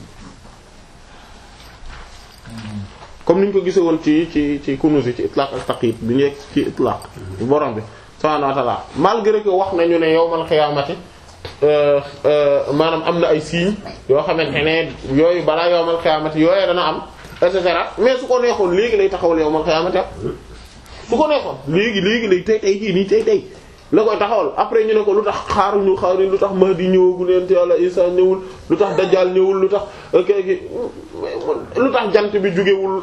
comme ni ñu ko gisee woon ci ci ci kunusi ci itlaq ak taqyid bi ñu ci itlaq borom bi subhanahu wa ta'ala malgré que wax nañu ne yawmal xiyaamati maanaam am na ay signes yoo xamante ne yooyu balaa yawmal xiyaamati yooyu dana am et cetera mais su ko neexoon léegi lay taxawal yawmal xiyaamati su ko neexoon léegi léegi lay tey tey jii nii tey tey la koy taxawal après ñu ne ko lu tax xaaruñu xaaruñu lu tax Mahdi ñëwagul leen te yàlla Isa ñëwul lu tax Dajjal ñëwul lu tax kii lu tax jant bi jugewul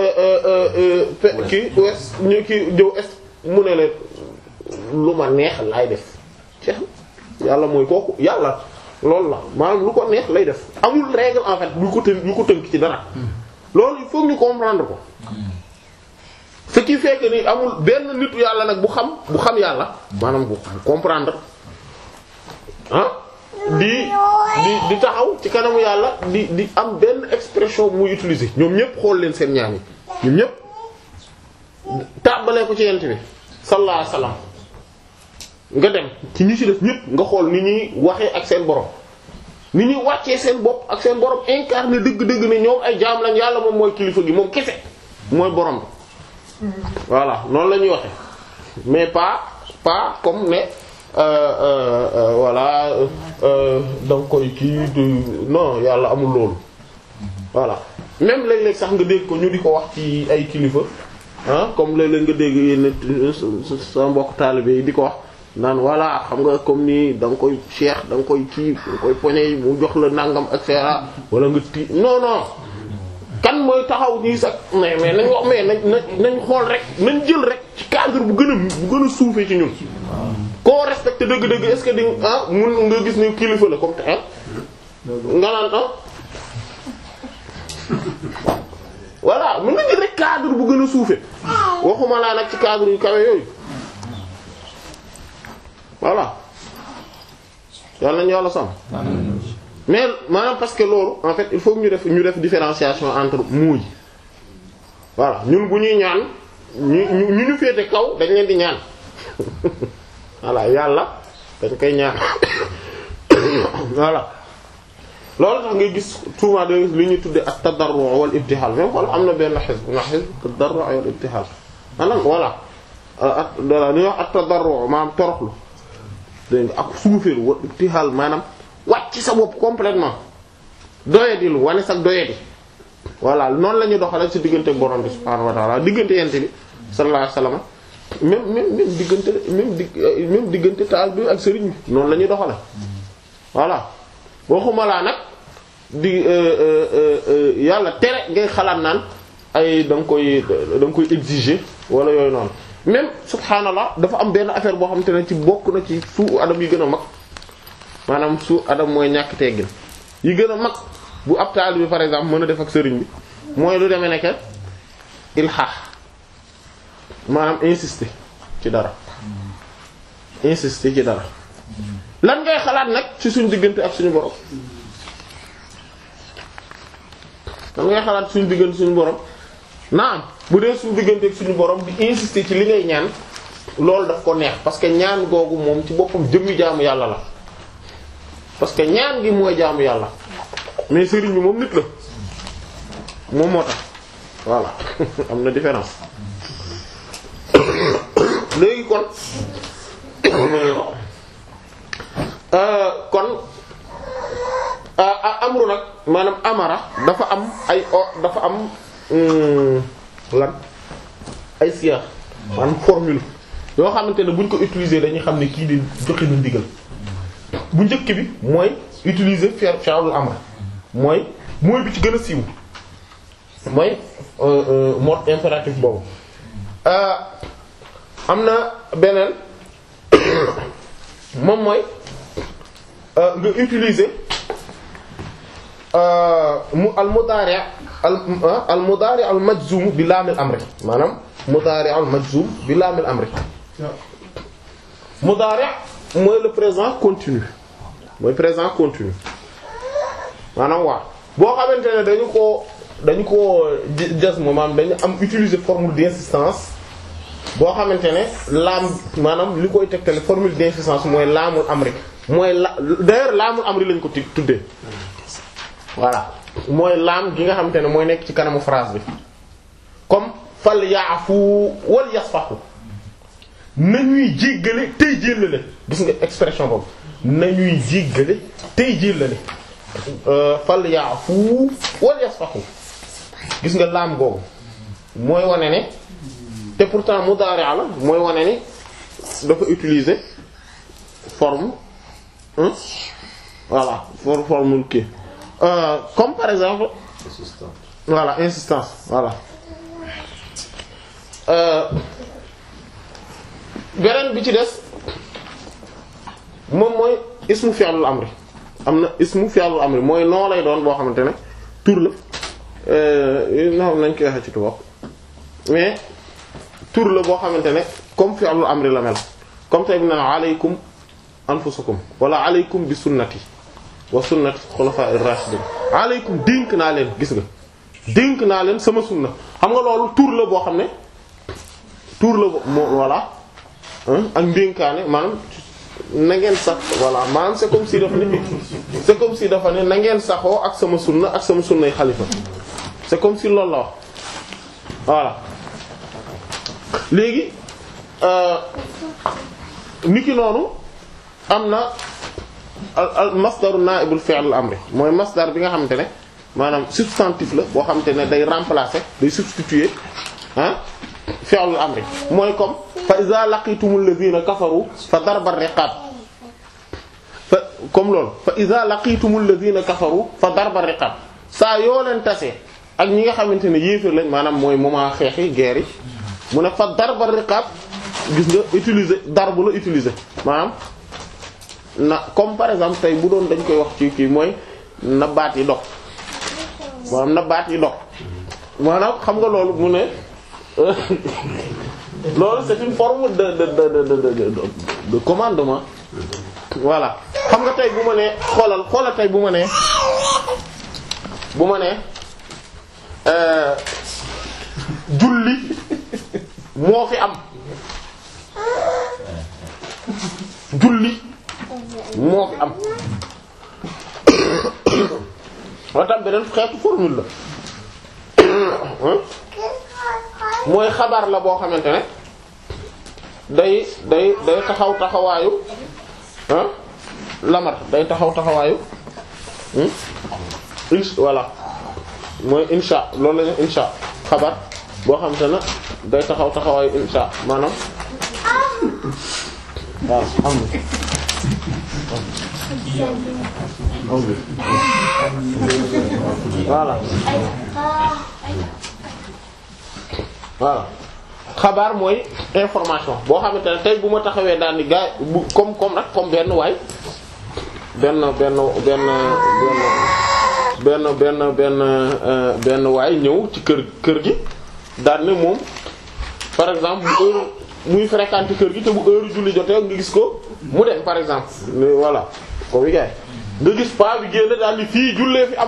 kii ouest ñu kii jëw est mu ne leen lu ma neex lay def ceex yàlla mooy kooku yàlla loolu la maanaam lu ko neex lay def amul règle en fait bu ko tënk bu ko tënk ci dara loolu il faut ñu comprendre ko ce qui fait que ni amul benn nitu yàlla nag bu xam bu xam yàlla maanaam bu comprendre ah di di di taxaw ci kanamu yàlla di di am benn expression muy utiliser ñoom ñëpp xool leen seen ñaan yi ñoom ñëpp tàmbalee ko ci yent bi sallallahu alayhi wasallam nga dem ci ñi ci def ñëpp nga xool ni ñuy waxee ak seen borom ni ñuy wàccee seen bopp ak seen borom incarné dëgg-dëgg ne ñoom ay jaam lañ yàlla moom mooy kilifa gi moom kese mooy borom bi voilà noonu la ñuy waxee mais pas pas comme ne euh, euh, euh, voilà da nga koy kii non yàlla amul loolu voilà même léeg-léeg sax nga dégg ko ñu di ko wax ci ay kilifa ah comme léeg-léeg nga dégg yenn sa mbokk taalibe yi di ko wax naan voilà xam nga comme ni da nga koy cheikh da nga koy kii da nga koy poñe mu jox la nangam et cetera wala nga ti non non kan mooy taxaw nii sax mais mais nañ wax mais nañ nañ xool rek nañ jël rek ci cadre bu gën a bu gën a suufee ci ñun. koo respecté dëgg-dëgg est-ce que di ah mun nga gis ni kilifa la comme te ah. nga naan ah. voilà mën nga jël rek cadre bu gën a suufee waxuma laa nag ci cadre yu kawe yooyu. voilà yàlla nañu yàlla sàmm mais maanaam parce que loolu en fait il faut ñu def ñu def différenciation entre mots yi voilà ñun bu ñuy ñaan ñu ñu ñu féete kaw dañ leen di ñaan voilà yàlla dañ koy ñaan voilà loolu tax ngay gis souvent da li ñuy tuddee ak tadarru wal ibtihal même wala am na benn xisb na xisb tadarru wal ibtihal maanaam voilà ak voilà li ñuy wax ak tadarru maanaam toroxlu dégg nga ak suufeelu wa ibtihal maanaam wàcc sa bopp complètement doyadilu wane sax doyadi voilà noonu la ñuy doxale ci diggante borom bi subhaanahu wa ta'ala diggante yente bi sallallahu alayhi wasallam même même même diggante même di même diggante taal bi ak sëriñ bi noonu la ñuy doxale voilà waxuma laa nag di yàlla tere ngay xalaat naan ay da nga koy da nga koy exiger wala yooyu noonu même subhaanallah dafa am benn affaire boo xamante ne ci bokk na ci suu adam yi gën a mag maanaam suu adam mooy ñàkk teggin yi gën a mag bu ab taalibe bi par exemple mën a def ak sëriñ bi mooy lu demee nekk ilhaax maanaam insister ci dara insister ci dara lan ngay xalaat nag ci suñu diggante ak suñu borom lan ngay xalaat suñu diggante suñu borom naam bu dee suñu diggante ak suñu borom di insister ci li ngay ñaan loolu daf ko neex parce que ñaan googu moom ci boppam jëmmi jaamu yàlla la parce que ñaan gi mooy jaamu yàlla mais sëriñ bi moom nit la moom moo tax voilà am na différence léegi kon kon amru nag maanaam amara dafa am ay o dafa am lan ay siyaax maanaam formule yoo xamante ne buñ ko utiliser dañuy xam ne kii di joxe na ndigal bu njëkk bi mooy utiliser fi'l fi'lul amr mooy mooy bi ci gën a siiw mooy mode impératif boobu am na beneen moom mooy nga utiliser mu al mudari al al mudari al majzum bi laamil amri maanaam mudari al majzum bi laamil amri mudari mooy le présent continu mooy présent continu maanaam waa boo xamante ne dañu ko dañu ko jas mo maanaam dañu am utiliser formule d'insistance boo xamante ne laam maanaam li koy tegtale formule d'insistance mooy laamul amri mooy la d'ailleurs laamul amri lañ ko ti tuddee voilà mooy laam gi nga xamante ne mooy nekk ci kanamu phrase bi comme fal yaafu wal yasfahu nañuy jéggale tey jéllale gis nga expression boobu nañuy jéggale tey jéllale fal yaafu wal yasfahu gis nga laam googu mooy wane ne te pourtant mudaari' la mooy wane ni dafa utiliser forme hein voilà for forme kii Euh, comme par exemple assistant voilà insistance voilà Euh, beneen bi ci des moom mooy ismu fi'lul amri am na ismu fi'lul amri mooy noo lay doon boo xamante ne tur la euh, na nañ koy waxee ci tubaab mais tur la boo xamante ne comme fi'lul amri la mel comme tey bi na alaykum anfusakum wala alaykum bi sunnati wa sunnati xulafa'ir rashidin alaykum dénk naa leen gis nga dénk naa leen sama sunna xam nga loolu tur la boo xam ne tur la bo- moo voilà hein, ak ndénkaane maanaam na ngeen sax voilà maanaam c'est comme si dafa ne c'est comme si dafa ne na ngeen saxoo ak sama sunna ak sama sunnay xalifa c'est comme si loolu la wax voilà léegi euh, niki noonu am na al al masdaru naibul fi'l al amri mooy masdar bi nga xamante ne maanaam substantif la boo xamante ne day remplacer day substituer ah fi'l al amri mooy comme fa iza laqitumul ladhina kafaru fa darbar riqab fa comme loolu fa iza laqitumul ladhina kafaru fa darbar riqab saa yoo leen tase ak ñi nga xamante ne yéefar lañ maanaam mooy moment xeex yi guerre yi mu ne fa darbar riqab gis nga utiliser darbu la utiliser maanaam na comme par exemple tey bu doon dañ koy wax ci kii mooy na baat yi dog maanaam na baat yi dog maanaam xam nga loolu mu ne loolu c'est une forme de de de de de de de commandement voilà xam nga tey bu ma nee xoolal xoolal tey bu ma nee bu ma nee euh, julli moo fi am julli moo fi am moo tax beneen xeetu formule la mooy xabaar la boo xamante ne day day day taxaw taxawaayu ah lamar day taxaw taxawaayu in voilà mooy insha loolu la ñu insha xabaar boo xamante ne day taxaw taxawaayu insha maanaam waaw xam nga voilà voilà xabaar mooy information boo xamante ne tey bu ma taxawee daal ni gaa bu comme comme nag comme benn waay benn benn benn benn benn benn benn benn waay ñëw ci kër kër gi daal ne moom par exemple bu heure muy fréquenter kër gi te bu heure julli jotee nga gis ko mu dem par exemple mais voilà comme yi nga gis paa bi génn daal ni fii jullee fi am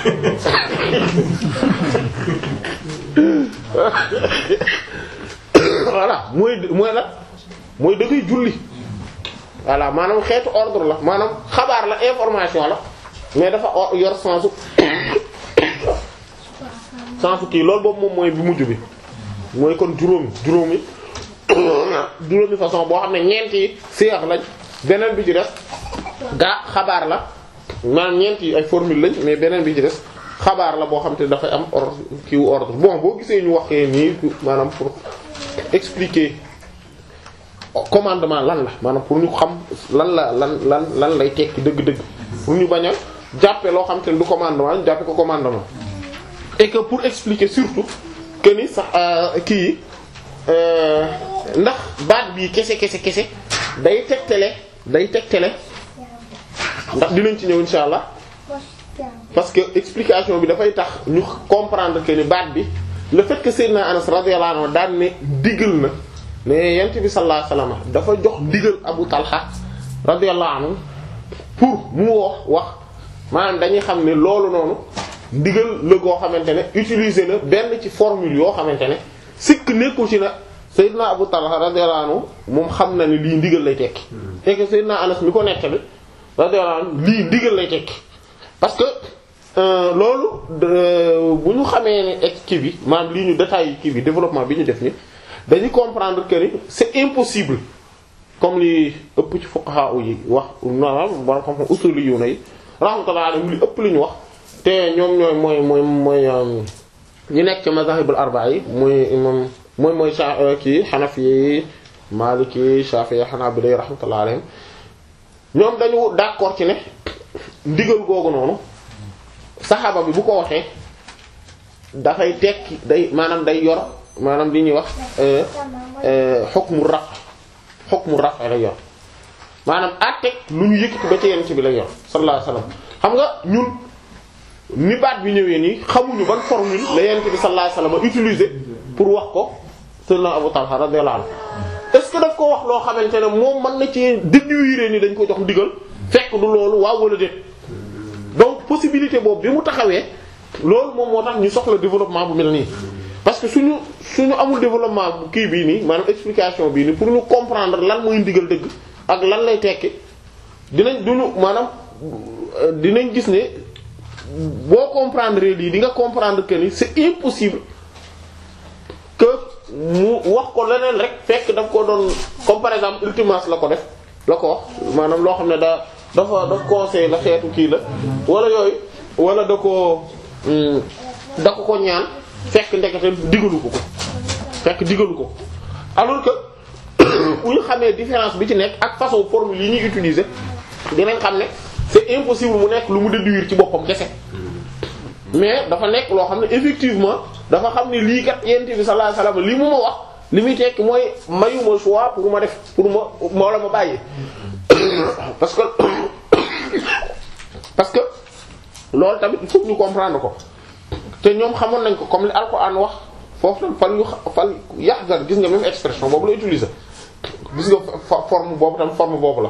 voilà mooy mooy la mooy da koy julli voilà maanaam xeetu ordre la maanaam xabaar la information la mais dafa o- yor sensu sensu kii loolu boobu moom mooy bi mujj bi mooy kon juróomi juróomi juróomi façon boo xam ne ñeent yi siyax lañ beneen bi ci des gaa xabaar la maanaam ñeent yi ay formule lañ mais beneen bi ci des xabaar la boo xam te dafay am ordre kiiwu ordre bon boo gisee ñu waxee nii maanaam pour expliquer commandement lan la maanaam pour ñu xam lan la lan lan lan lay tekki dëgg-dëgg pour ñu bañ a jàppe loo xam te ne du commandement ñu jàppe ko commandement et que pour expliquer surtout que ni sax kii yi ndax baat bii kese kese kese day tegtale day tegtale ndax dinañ ci ñëw insha allah parce que explication bi dafay tax ñu comprendre que ni baat bi le fait que Seydina Anas radiyallahu anhu daan ne digal na ne yent bi sallallahu alayhi wasallam dafa jox digal Abu Talha radiyallahu anhu pour mu wax wax maanaam dañuy xam ne loolu noonu ndigal la goo xamante ne utiliser na benn ci formule yoo xamante ne sikk nekku ci na Seydina Abu Talha radiyallahu anhu moom xam na ne lii ndigal lay tekki et que Seydina Anas mi ko nettali radiyallahu anhu lii ndigal lay tekki parce que euh, loolu euh, bu ñu xamee ne ek kii bi maanaam lii ñu détail kii bi développement bi ñu def ni dañuy comprendre que ni c'est impossible comme li ëpp ci fuqaha yi wax maanaam borom xam-xam usuli yu na yi rahmatullah alayhim li ëpp li ñu wax te ñoom ñooy mooy mooy mooy ñu nekk ci mazahibul arba'a yi muy imam mooy mooy sa kii xanafi yi maliki shafi'i hanabila rahmatullah alayhim ñoom dañu d'accord ci ne ndigal googu noonu saxaaba bi bu ko waxee dafay tekki day maanaam day yor maanaam li ñuy wax hukmu raf hukmu raf lay yor maanaam àtteeg lu ñu yëkkati ba ci yonent bi lay yor sallallahu alayhi wasallam xam nga ñun ni baat bi ñëwee nii xamuñu ban formule la yonent bi sallallahu alayhi wasallam utiliser pour wax ko sayyidina Abu Talha radiyallahu anhu est-ce que daf ko wax loo xamante ne moom mën na ci déduire ni dañ ko jox ndigal fekk du loolu waaw wala déet donc possibilité boobu bi mu taxawee loolu moom moo tax ñu soxla développement bu mel nii parce que suñu suñu amul développement bu kii bii nii maanaam explication bii nii pour ñu comprendre lan mooy ndigal dëgg ak lan lay tekki dinañ duñu maanaam dinañ gis ne boo comprendre lii di nga comprendre que ni c'est impossible que mu wax ko leneen rek fekk daf ko doon comme par exemple ultimas la ko def la ko wax maanaam loo xam ne da dafa daf conseil la xeetu kii la wala yooyu wala da ko da ko ko ñaan fekk ndekete digalu ko ko fekk digalu ko alors que bu ñu xamee différence bi ci nekk ak façon formule yi ñuy utiliser dinañ xam ne c'est impossible mu nekk lu mu déduire ci boppam kese mais dafa nekk loo xam ne effectivement dafa xam ne lii kat yent bi sallallahu alayhi wasallam li mu ma wax li muy tekki mooy mayuma choix pour ma def pour ma ma wala ma bàyyi parce que parce que loolu tamit il faut ñu comprendre ko te ñoom xamoon nañ ko comme li Alxuraan wax foofu tam fal yu fal yahzar gis nga même expression boobu la utiliser gis nga forme boobu tam forme boobu la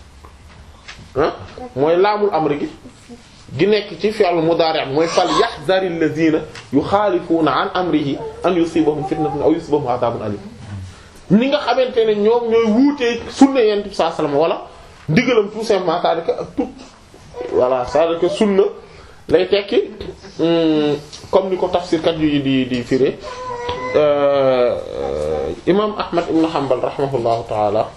ah mooy laamul amri gi gi nekk ci fi'l mudari' mooy fal yahzari alladhina yuxaalifuuna an amrihi an yusibahum fitnatun aw yusibahum adhabun alim ni nga xamante ne ñoom ñooy wuutee sunna yent bi sallallahu alayhi wasallam wala ndigalam tout simplement c'est-à-dire que tout voilà c'est-à-dire que sunna lay tekki comme ni ko tafsirkat yu di di firé imam Ahmad ibn Hanbal rahimahullahu ta'ala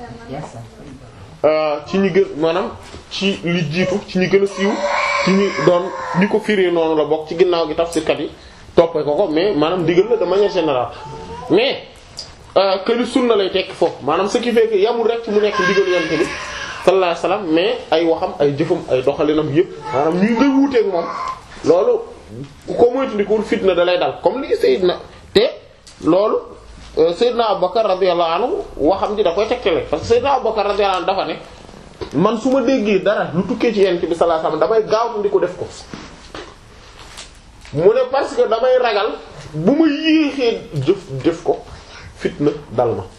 ci ñi gën maanaam ci li jiitu ci ñi gën a siiw ci ñi doon ñi ko firé noonu la bokk ci ginnaaw gi tafsirkat yi toppee ko ko mais maanaam digal la de manière générale mais que li sunna lay tekki foofu maanaam ce qui fait que yamul rek ci mu nekk ndigal yonent bi sallallahu alayhi wasallam mais ay waxam ay jëfam ay doxalinam yépp maanaam ñuy ngay wuuteeg moom loolu ko moytandikuwul fitna da lay dal comme li Seydina te loolu Seydina Abubakar radiyallahu anhu waxam ji da koy tegtale parce que Seydina Abubakar radiyallahu anhu dafa ne man su ma déggee dara lu tukkee ci yonent bi sallallahu alayhi wasallam damay gaaw di ko def ko mu ne parce que damay ragal bu ma yéexee jëf def ko fitna dal ma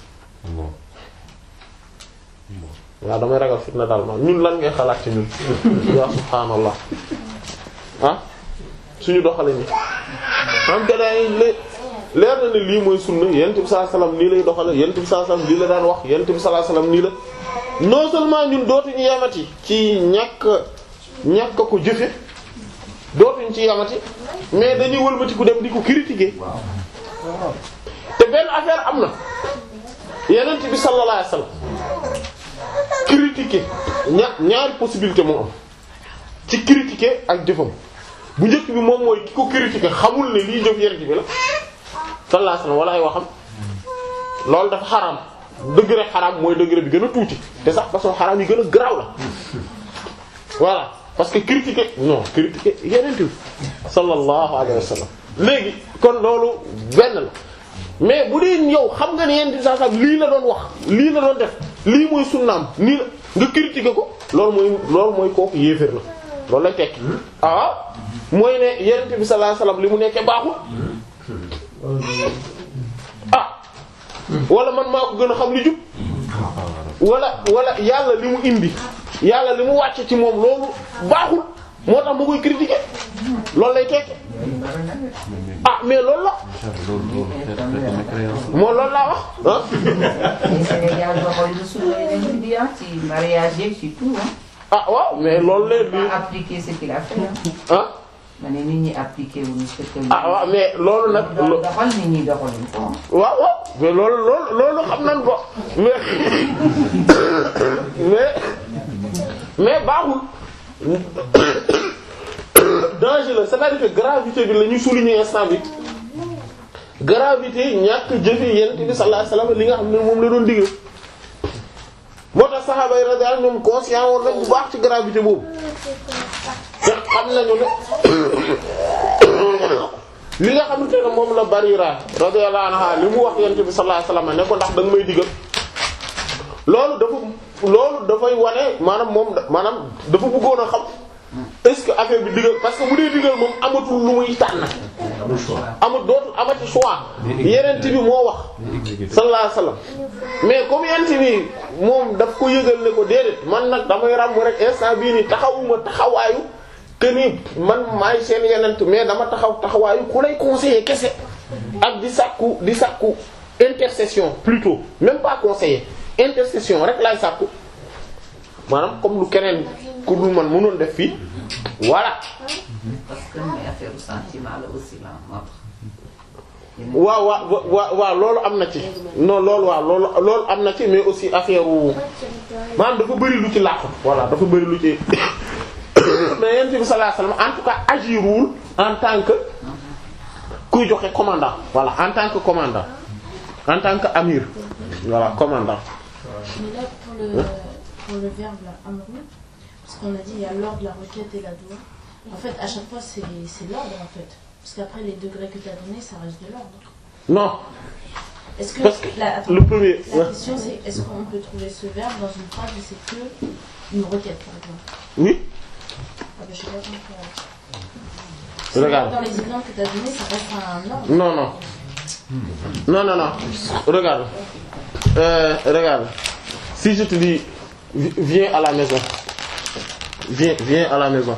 waaw damay ragal fitna dal ma ñun lan ngay xalaat ci ñun yaa subhaanallah ah suñu doxale ni am te day leer na ne lii mooy sunna yonent bi sallallahu alayhi wasallam nii lay doxale yonent bi sallallahu alayhi wasallam lii la daan wax yonent bi sallallahu alayhi wasallam nii la non seulement ñun dootuñu yamati ci ñàkk ñàkk ko jëfe dootuñ ci yamati mais dañuy wëlbati ku dem di ko critiquer te benn affaire am na yonent bi sallallahu alayhi wasallam critiquer ña ñaari possibilité moo am ci critiquer ak jëfam bu njëkk bi moom mooy ki ko critiquer xamul ne lii jëf yonent bi la sallallahu alayhi wasallam wala ay waxam loolu dafa xaraam degré xaraam mooy degré bi gën a tuuti te sax façon xaraam yi gën a garaaw la voilà parce que critiquer non critiquer yonent bi sallallahu alayhi wasallam léegi kon loolu benn la mais bu dee yow xam nga ne yonent bi sallallahu alayhi wasallam lii la doon wax lii la doon def lii mooy sunnaam nii la nga critiquer ko loolu mooy loolu mooy kooku yéeféer la loolu lay tekki ah mooy ne yonent bi sallallahu alayhi wasallam li mu nekkee baaxul ah wala man maa ko gën a xam li jub wala wala yàlla li mu indi yàlla li mu wàcce ci moom loolu baaxul moo tax ma koy critiquer loolu lay tekki ah mais loolu la moo loolu laa wax ah Mais Sénégal doxal lu sunna yeneen bi ah ci mariage yeeg ci tout ah. ah waaw mais loolu leen pas appliquer ce qu'il a fait ah. ah ma ne nit ñi appliquer wu ñu ce que. ah waaw mais loolu nag doon lo- doxal nit ñi doxaluñ ko ah. waaw waaw mais loolu loolu loolu xam nañ ko mais mais mais baaxul danger la c'est-à-dire que gravité bi la ñuy souligner instant bi gravité ñàkk jëfe yent bi sallallahu alayhi wasallam li nga xam ne moom la doon digal moo tax saxaaba yi radiyallahu anhum ñoom conscient woon nañ bu baax ci gravité boobu te xam nañu ne li nga xamante ne moom la Barira radiyallahu anha li mu wax yonent bi sallallahu alayhi wasallam ne ko ndax da nga may digal loolu dafa loolu dafay wane maanaam moom maanaam dafa bëggoon a xam est-ce que affaire bi digal parce que bu dee digal moom amatul lu muy tànn amul choix. amul dootul amati choix yeneen bi moo wax sallallahu alayhi wasallam mais comme yeneen bi moom daf ko yëgal ne ko déedéet man nag damay ràmm rek instant bii nii taxawuma taxawaayu que ni man maay seen yeneen mais dama taxaw taxawaayu ku lay conseiller kese ak di sàkku di sàkku intercession plutôt même pas conseiller intercession rek laay sàkku maanaam comme lu keneen ku dul man mënoon def fii voilà parce que mais affaire u sentiment la aussi la moo tax. waaw waaw waaw waaw loolu am na ci non loolu waaw loolu loolu am na ci mais aussi affaire wu maanaam dafa bëri lu ci làqu voilà dafa bëri lu ci mais yonent bi sallallahu alayhi wasallam en tout cas agirul en tant que kuy joxe commandant voilà en tant que commandant en tant que amir voilà commandant Mais là, pour le, pour le verbe là, amru, parce qu'on a dit il y a l'ordre, la requête et la doua. En fait, à chaque fois, c'est c'est l'ordre en fait. Parce qu'après, les degrés que tu as donnés, ça reste de l'ordre. non Est-ce que, parce que la, attends, le premier la ouais. question c'est est-ce qu'on peut trouver ce verbe dans une phrase où c'est que une requête par exemple oui ah, ben, Je sais pas comment regarde Dans les exemples que tu as donnés, ça reste un ordre. Non, non. Non, non, non. Regarde. Euh, regarde. Si je te dis, vi- viens à la maison. Viens, viens à la maison.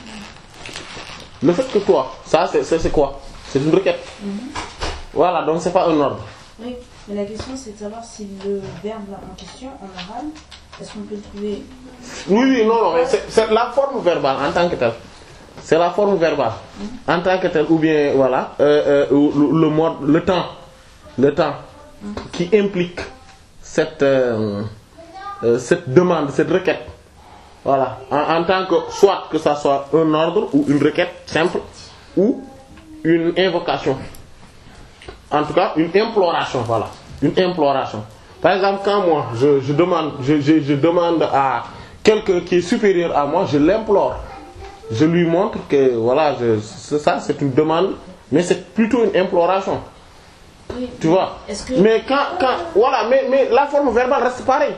Le fait que toi, ça c'est c'est- c'est quoi C'est une requête. Voilà, donc c'est pas un ordre. Oui, mais la question c'est de savoir si le verbe là en question, en arabe, est-ce qu'on peut le trouver Oui, oui, non, non, mais c'est c'est la forme verbale en tant que telle. C'est la forme verbale en tant que telle, ou bien voilà, euh, euh, ou le, le mode, le temps, le temps qui implique cette euh, euh, cette demande, cette requête. Voilà, en, en tant que soit que ça soit un ordre ou une requête simple ou une invocation. En tout cas, une imploration, voilà, une imploration. Par exemple, quand moi je, je demande, je, je, je demande à quelqu'un qui est supérieur à moi, je l'implore. Je lui montre que voilà, je, c'est ça, c'est une demande, mais c'est plutôt une imploration. Oui, Tu vois Est-ce que Mais quand, quand, voilà, mais, mais la forme verbale reste pareille.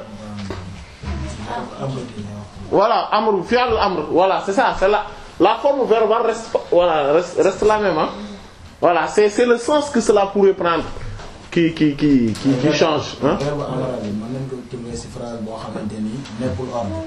Voilà, amr, fi'l amr, voilà, c'est ça, c'est la, la forme verbale reste, pas- voilà, reste, reste la même, hein. Voilà, c'est, c'est le sens que cela pourrait prendre qui, qui, qui, qui, qui change, hein. verbe en arabe bi mën nañ ko tourner ci phrase boo xamante ni nekkul ordre.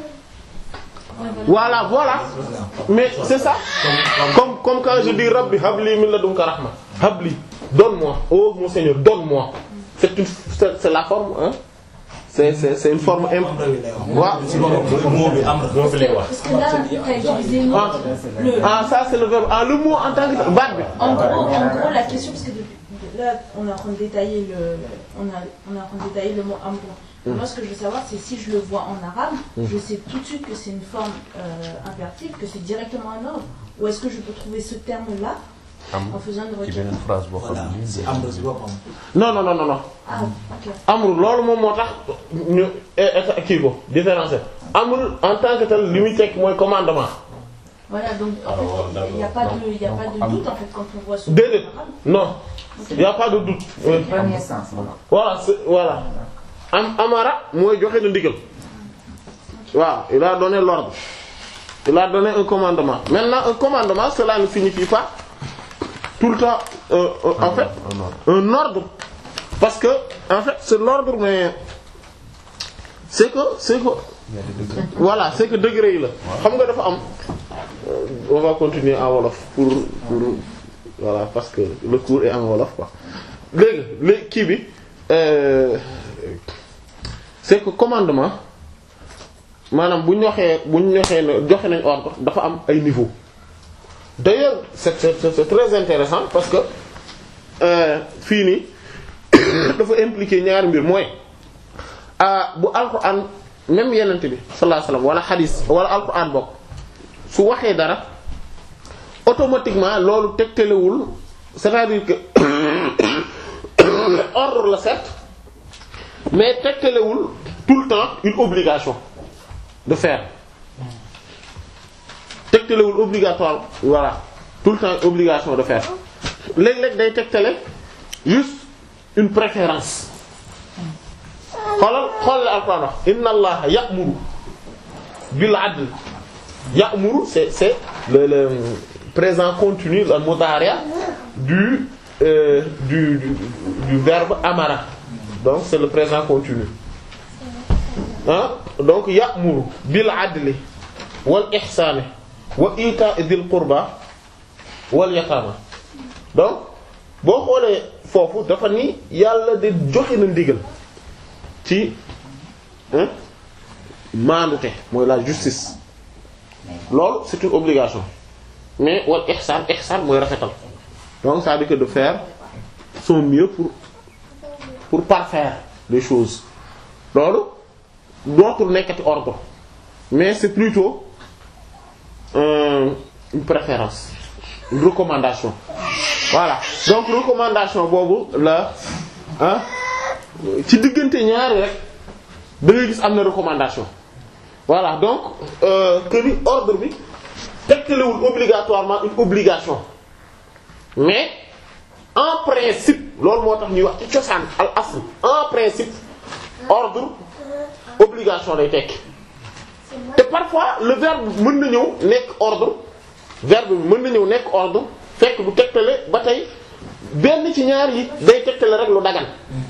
Voilà, voilà. Mais c'est ça. Comme, comme quand je dis Rabbi habli min ladunka rahma. Habli, donne-moi. Oh mon Seigneur, donne-moi. C'est une, c'est, c'est la forme, hein. C'est, c'est, c'est une forme imp... Amr bi lay wax. Wa- si boppam moo bi am moo fi lay wax. Parce que là, tu as utilisé le mot. Ah. Le, Ah, ça c'est le verbe. Ah, le mot en tant que baat bi. en, gros, en gros, la question, parce que depuis- là, on est en train de détailler le, on, a, on est en train de détailler le mot amr. Moi, ce que je veux savoir, c'est si je le vois en arabe, je sais tout de suite que c'est une forme euh, impérative, que c'est directement un ordre. Ou est-ce que je peux trouver ce terme-là en faisant une ci requête beneen phrase boo voilà xam ne ci amr ci boppam. Non, non, non, non, non. Ah, ok. Amr, loolu moom moo tax ñu eh, eh, kii ko différencier. Amr en tant que tel li muy tekk mooy commandement. Voilà, donc en fait, il n'y a pas de, il y a pas de doute en fait quand on voit ce Déedéet. mot en arabe. Non. Il y a pas de doute. Oui. Premier sens voilà. voilà c'est voilà am amara mooy joxe na ndigal waaw il a donné l'ordre il a donné un commandement maintenant un commandement cela ne signifie pas tout le temps euh, euh, en fait un ordre parce que en fait c'est l'ordre mais c'est que c'est que voilà c'est que degré yi la xam nga dafa am euh, on va continuer en wolof pour pour voilà parce que le cours est en wolof quoi léegi léegi kii bi euh, c'est que commandement maanaam bu ñu waxee bu ñu waxee ne joxe nañ ordre dafa am ay niveau d'ailleurs c'est c'est c'est très intéressant parce que euh, fii nii dafa impliquer ñaari mbir mooy ah bu alxuraan même yenent bi sallallahu alayhi wasallam wala xadiis wala alxuraan bokk su waxee dara automatiquement loolu tegtalewul c'est-à-dire que ordre la certes mais tegtalewul tout le temps une obligation de faire tegtalewul obligatoire voilà tout le temps une obligation de faire léeg-léeg day tegtale juste une préférence xoolal xoolal Alxuraan wax inna allaha ya'muru bil adl ya'muru c'est c'est le le présent continu le mudari' du euh, du du du verbe amara donc c'est le présent continu ah donc ya'muru bil adli wal ihsani wa ita'i dhil qurba wal yatama donc boo xoolee foofu dafa ni yàlla de joxe na ndigal ci hein maandute mooy la justice loolu c'est une obligation mais wal ihsan ihsan mooy rafetal donc ça veut dire que de faire son mieux pour pour parfaire les choses loolu dootul nekkati ordre mais c'est plutôt euh, une préférence une recommandation voilà donc recommandation boobu la ah ci diggante ñaari rek da ngay gis am na recommandation voilà donc euh, que ni ordre bi tegtalewul obligatoirement une obligation mais en principe loolu moo tax ñuy wax ci cosaan al asl en principe ordre obligation lay tekki te parfois le verbe mën na ñëw nekk ordre verbe bi mën na ñëw nekk ordre fekk du tegtale ba tey benn ci ñaar yi day tegtale rek lu dagan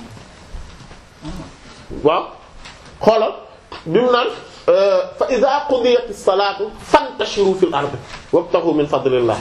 waaw xoolal bi mu naan fa iza qudiyat as-salatu fantashiru fil ardi wabtaghu min fadlillah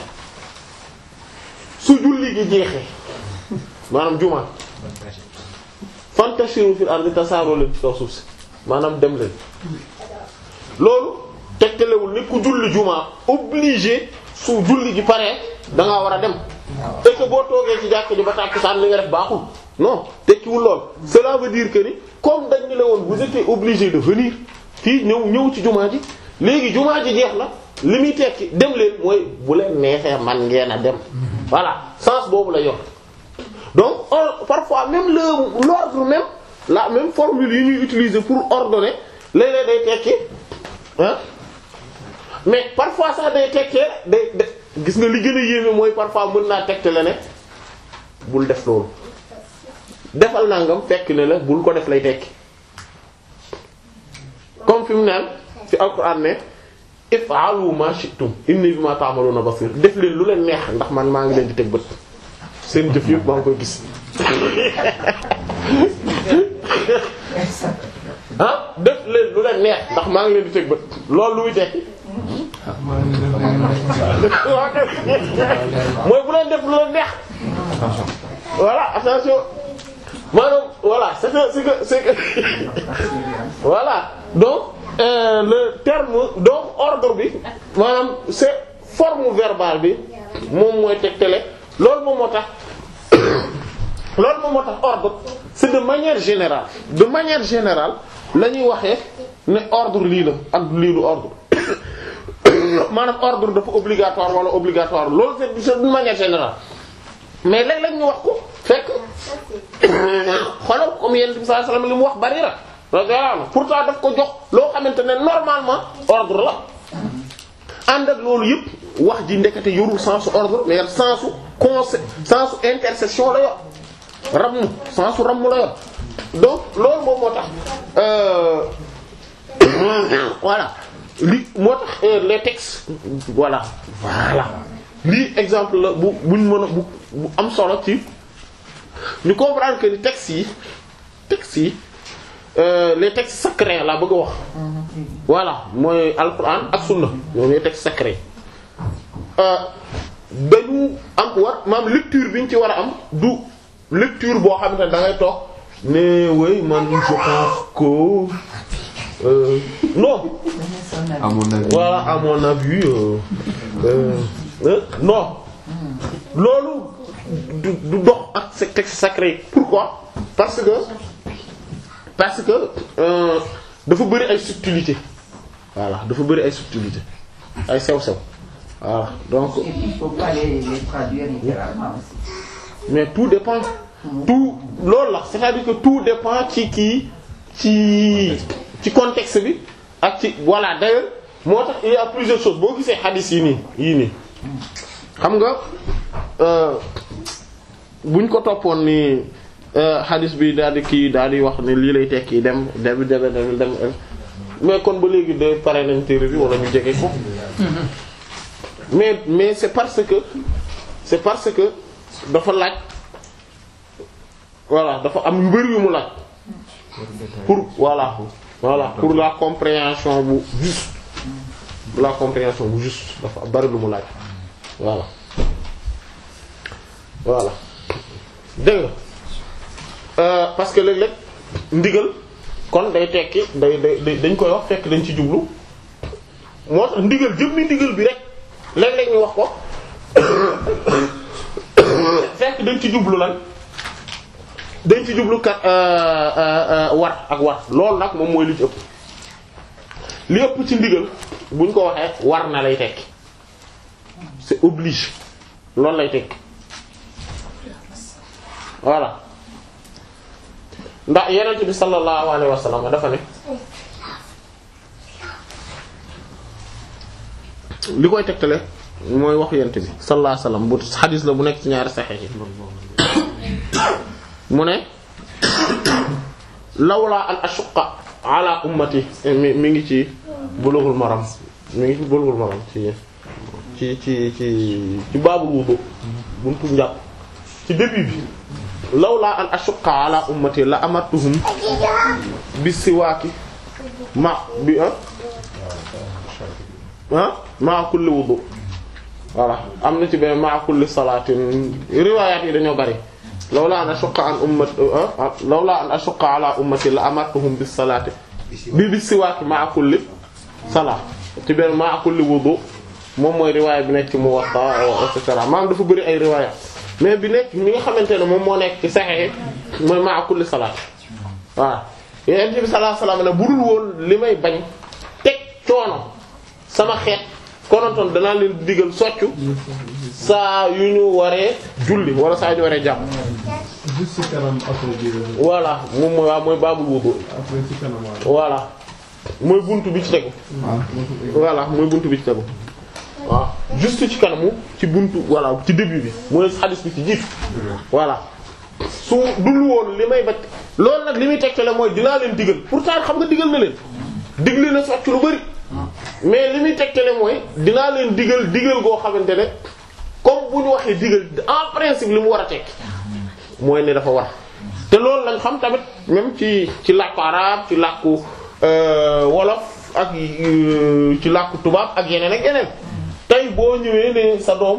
su julli gi jeexee maanaam juma fantashiru fil ardi tasaaroo leen ci kaw suuf si maanaam dem leen loolu tegtalewul ni ku julli juma obligé su julli gi paree da ngaa war a dem et que boo toogee ci jàkk ji ba tàkkusaan li nga def baaxul non tekkiwul lool cela veut dire que ni comme dañ ñu la woon vous étiez obligé de venir fii ñëw ñëw ci jumaa ji léegi jumaa ji jeex na li muy tekki dem leen mooy bu leen neexee man ngeen a dem voilà sens boobu la yor donc or, parfois même le l'ordre même la même formule yi ñuy utiliser pour ordonner léeg-léeg day tekki ah mais parfois sax day tekkee day day gis nga li gën a yéeme mooy parfois mën naa tegte la ne bul def loolu defal nangam fekk ne la bul ko def lay tekki comme fi mu naan fi alquran ne if'alu ma shi'tum inni bima ta'maluna basir def leen lu leen neex ndax man maa ngi leen di teg bët seen jëf yëpp maa ngi koy gis ah def leen lu leen neex ndax maa ngi leen di teg bët loolu lu muy tekki mooy bu leen def lu leen neex voilà attention maanaam voilà c'est que c'est que c'est que voilà donc euh, le terme donc ordre bi maanaam c'est forme verbale bi moom mooy tegtale loolu moom moo tax loolu moom moo tax ordre c'est de manière générale de manière générale la ñuy waxee ne ordre lii la ak lii du ordre maanaam ordre dafa obligatoire wala obligatoire loolu c'est c'est de manière générale mais léeg-léeg ñu wax ko fekk xoolal comme yonent bi sallallahu alayhi wasallam li mu wax bari na radiyallahu anhu pourtant daf ko jox loo xamante ne normalement ordre la ànd ak loolu yëpp wax ji ndekete yorul sensu ordre mais sensu conse sensu intercession la yor ramm sensu ramm la yor donc loolu moom moo tax voilà li moo tax les textes voilà voilà lii exemple la bu buñ mën a bu bu am solo ci ñu comprendre que ni textes yi textes yi les textes sacrés laa bëgg a wax voilà mooy alquran ak sunna ñoom ñooy textes sacrés dañu am war maam lecture bi ñu ci war a am du lecture boo xamante ne da ngay toog ne oui man je pense que euh, non à mon avis voilà à mon avis euh, euh, euh, non loolu du du dox ak ces textes sacrés pourquoi parce que parce que euh, dafa bëri ay subtilité voilà dafa bëri ay subtilité ay sew-sew voilà donc Et puis, il faut pas les, les traduire littéralement aussi. mais tout dépend tout loolu la c'est-à-dire que tout dépend ci kii ci ci contexte bi ak ci voilà d'ailleurs moo tax il y a plusieurs choses boo gisee hadith yi nii yii nii xam nga euh, buñ ko toppoon ni hadith bi daal di kii daal di wax ne lii lay tekki dem dem dem dem dem mais kon ba léegi de pare nañ téere bi wala ñu jege ko mais mais c'est parce que c'est parce que dafa laaj voilà dafa am yu bari yu mu laaj pour voilà voilà pour la compréhension bu juste la compréhension bu juste dafa bari lu mu laaj voilà voilà dégg nga euh, parce que léeg-léeg ndigal kon day tekki day day dañ koy wax fekk dañ ci jublu moo tax ndigal jëm ni ndigal bi rek léeg-léeg ñu wax ko fekk dañ ci jublu lan dañ ci jublu kat war ak war loolu nag moom mooy li ci ëpp li ëpp ci ndigal buñ ko waxee war na lay tekki c'est obligé loolu lay tekki voilà ndax yonent bi sallallahu alayhi wa sallam dafa ne li koy tegtale mooy wax yonent bi sallallahu alayhi wa sallam bu xadis la bu nekk ci ñaari saxiix yi mu ne lawlaa an ashuqqa ala ummati mi mi ngi ci bulughul maram mi ngi ci bulughul maram ci ci ci ci ci baabul wudu buntu njàpp ci début bi lawlaa an ashuqqa ala ummati la amartuhum bi siwaaki ma bi ah ah ma kulli wudu voilà am na ci benn ma kulli salaatin riwaayaat yi dañoo bari lawlaa an ashuqqa an ummati lawlaa an ashuqqa ala ummati la amartuhum bis salaati bi bis siwaaki ma kulli salaat ci benn ma kulli wudu moom mooy riwaaya bi nekk ci Muwatta et cetera maanaam dafa bëri ay riwaaya mais bi nekk mi nga xamante ne moom moo nekk ci Sahih mooy ma kulli salaat waaw Yonent bi sallallahu alayhi wasallam ne budul woon li may bañ teg coono sama xeet konontoon danaa leen digal soccu saa yu ñu waree julli wala saa yu ñu waree jàpp. juste ci kanam après bi voilà moom mooy waaw mooy baabul wudu après ci kanam voilà mooy buntu bi ci tegu. voilà mooy buntu bi ci tegu. waaw juste ci kanamu ci buntu voilà ci début bi mooy xadis bi ci jiitu. voilà su dul woon li may bacc loolu nag li muy tegtale mooy dinaa leen digal pourtant xam nga digal na leen digle na socc lu bari mais li muy tegtale mooy dinaa leen digal digal goo xamante ne comme bu ñu waxee digal en principe li mu war a tekki mooy ne dafa war te loolu lañ xam tamit même ci ci làkku arab ci làkku wolof ak ci làkku tubaab ak yeneen ak yeneen tey boo ñëwee ne sa doom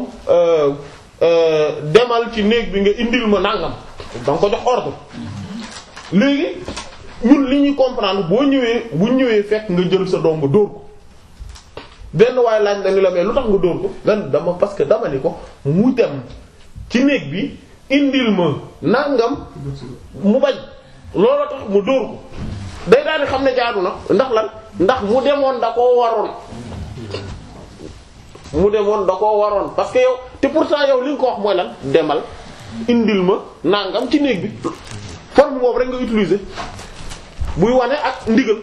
demal ci néeg bi nga indil ma nangam danga ko jox ordre léegi ñun li ñuy comprendre boo ñëwee bu ñëwee fekk nga jël sa doom nga dóor ko benn waaye laaj la ni la mais lu tax nga dóor ko lan dama parce que dama ni ko mu dem ci néeg bi indil ma nangam mu bañ looloo tax mu dóor ko day daal di xam ne jaadu na ndax lan ndax mu demoon da koo waroon mu demoon da koo waroon parce que yow te pourtant yow li nga ko wax mooy lan demal indil ma nangam ci néeg bi forme boobu rek nga utiliser buy wane ak ndigal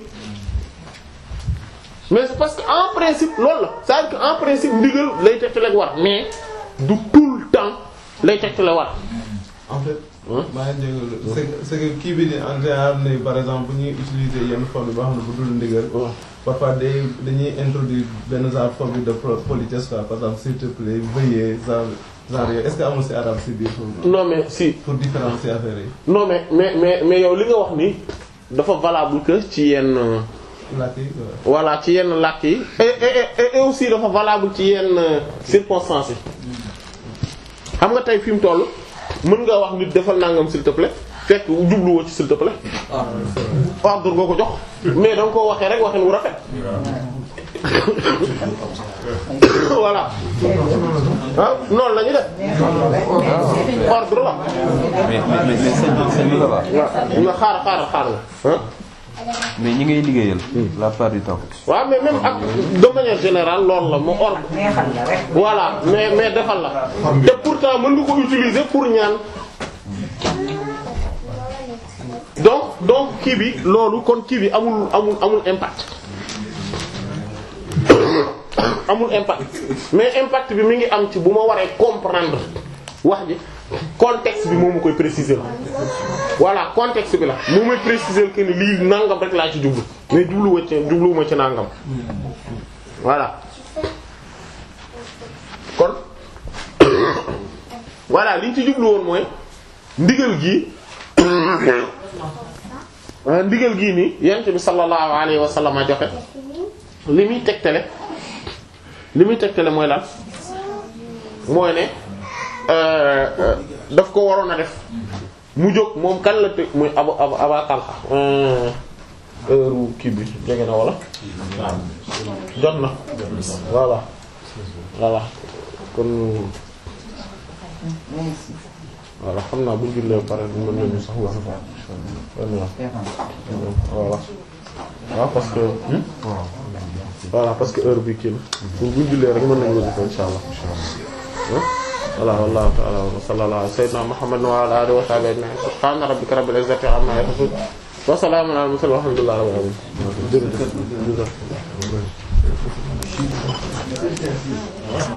mais c'est parce que en principe loolu la c'est-à-dire que en principe ndigal lay tegtale war mais du tout le temps lay tegtale war. en fait. maa ngi jégalu c'est que c'est que kii bi ni en général ne par exemple bu ñuy utiliser yenn forme yi boo xam ne bu dul ndigal. parfois day dañuy introduire benn genre forme de politesse quoi par exemple s'il te plaît veuillez genre genre yooyu est-ce que amul ci arabe ci biir foofu. non mais si. pour différencier affaire yi. non mais mais mais mais yow li nga wax nii dafa valable que ci yenn. làkk yi voilà ci yenn làkk yi et et et aussi dafa valable ci yenn circonstances yi xam nga tey fi mu toll mën nga wax nit defal nangam s'il te plaît fekk jubluwoo ci s'il te plaît. ordre nga ko jox mais da nga koo waxee rek waxin wu rafet. voilà ah noonu la ñu def ordre la. mais mais mais sëñ bi sëñ bi la waaw nga xaar xaar xaar nga ah. mais ñi ngay liggéeyal. la part du temps. waaw mais même ak de manière générale loolu la mu ordre. neexal la rek. voilà mais mais defal la. te pourtant mën nga ko utiliser pour ñaan. donc donc kii bi loolu kon kii bi amul amul amul impact amul impact mais impact bi mi ngi am ci bu ma waree comprendre wax ji contexte bi moo ma koy préciser la voilà contexte bi la moo may préciser que ni lii nangam rek laa ci jublu mais jubluwuma ci jubluwuma ci nangam voilà kon voilà liñ ci jublu woon mooy ndigal gi ndigal gii nii yent bi sallallahu alayhi wa sallam a joxe li muy tegtale li muy tegtale mooy lan mooy ne daf ko waroon a def mu jóg moom kan la te muy aba aba aba talxa heure kii bi jege na wala jot na voilà voilà kon voilà xam naa bu jullee pare mën nañu sax wax voilà waaw parce que voilà parce que heure bi kii la pour bu jullee rek mën nañu wasifa insha allah voilà wallahu ta'ala wa sallallahu ala sayyidina muhammad wa ala alihi wa sahbihi ajma'in subhana rabbika rabbil izzati amma yasifun wa salamun ala mursalin walhamdulillahi rabbil alamin jërëjëf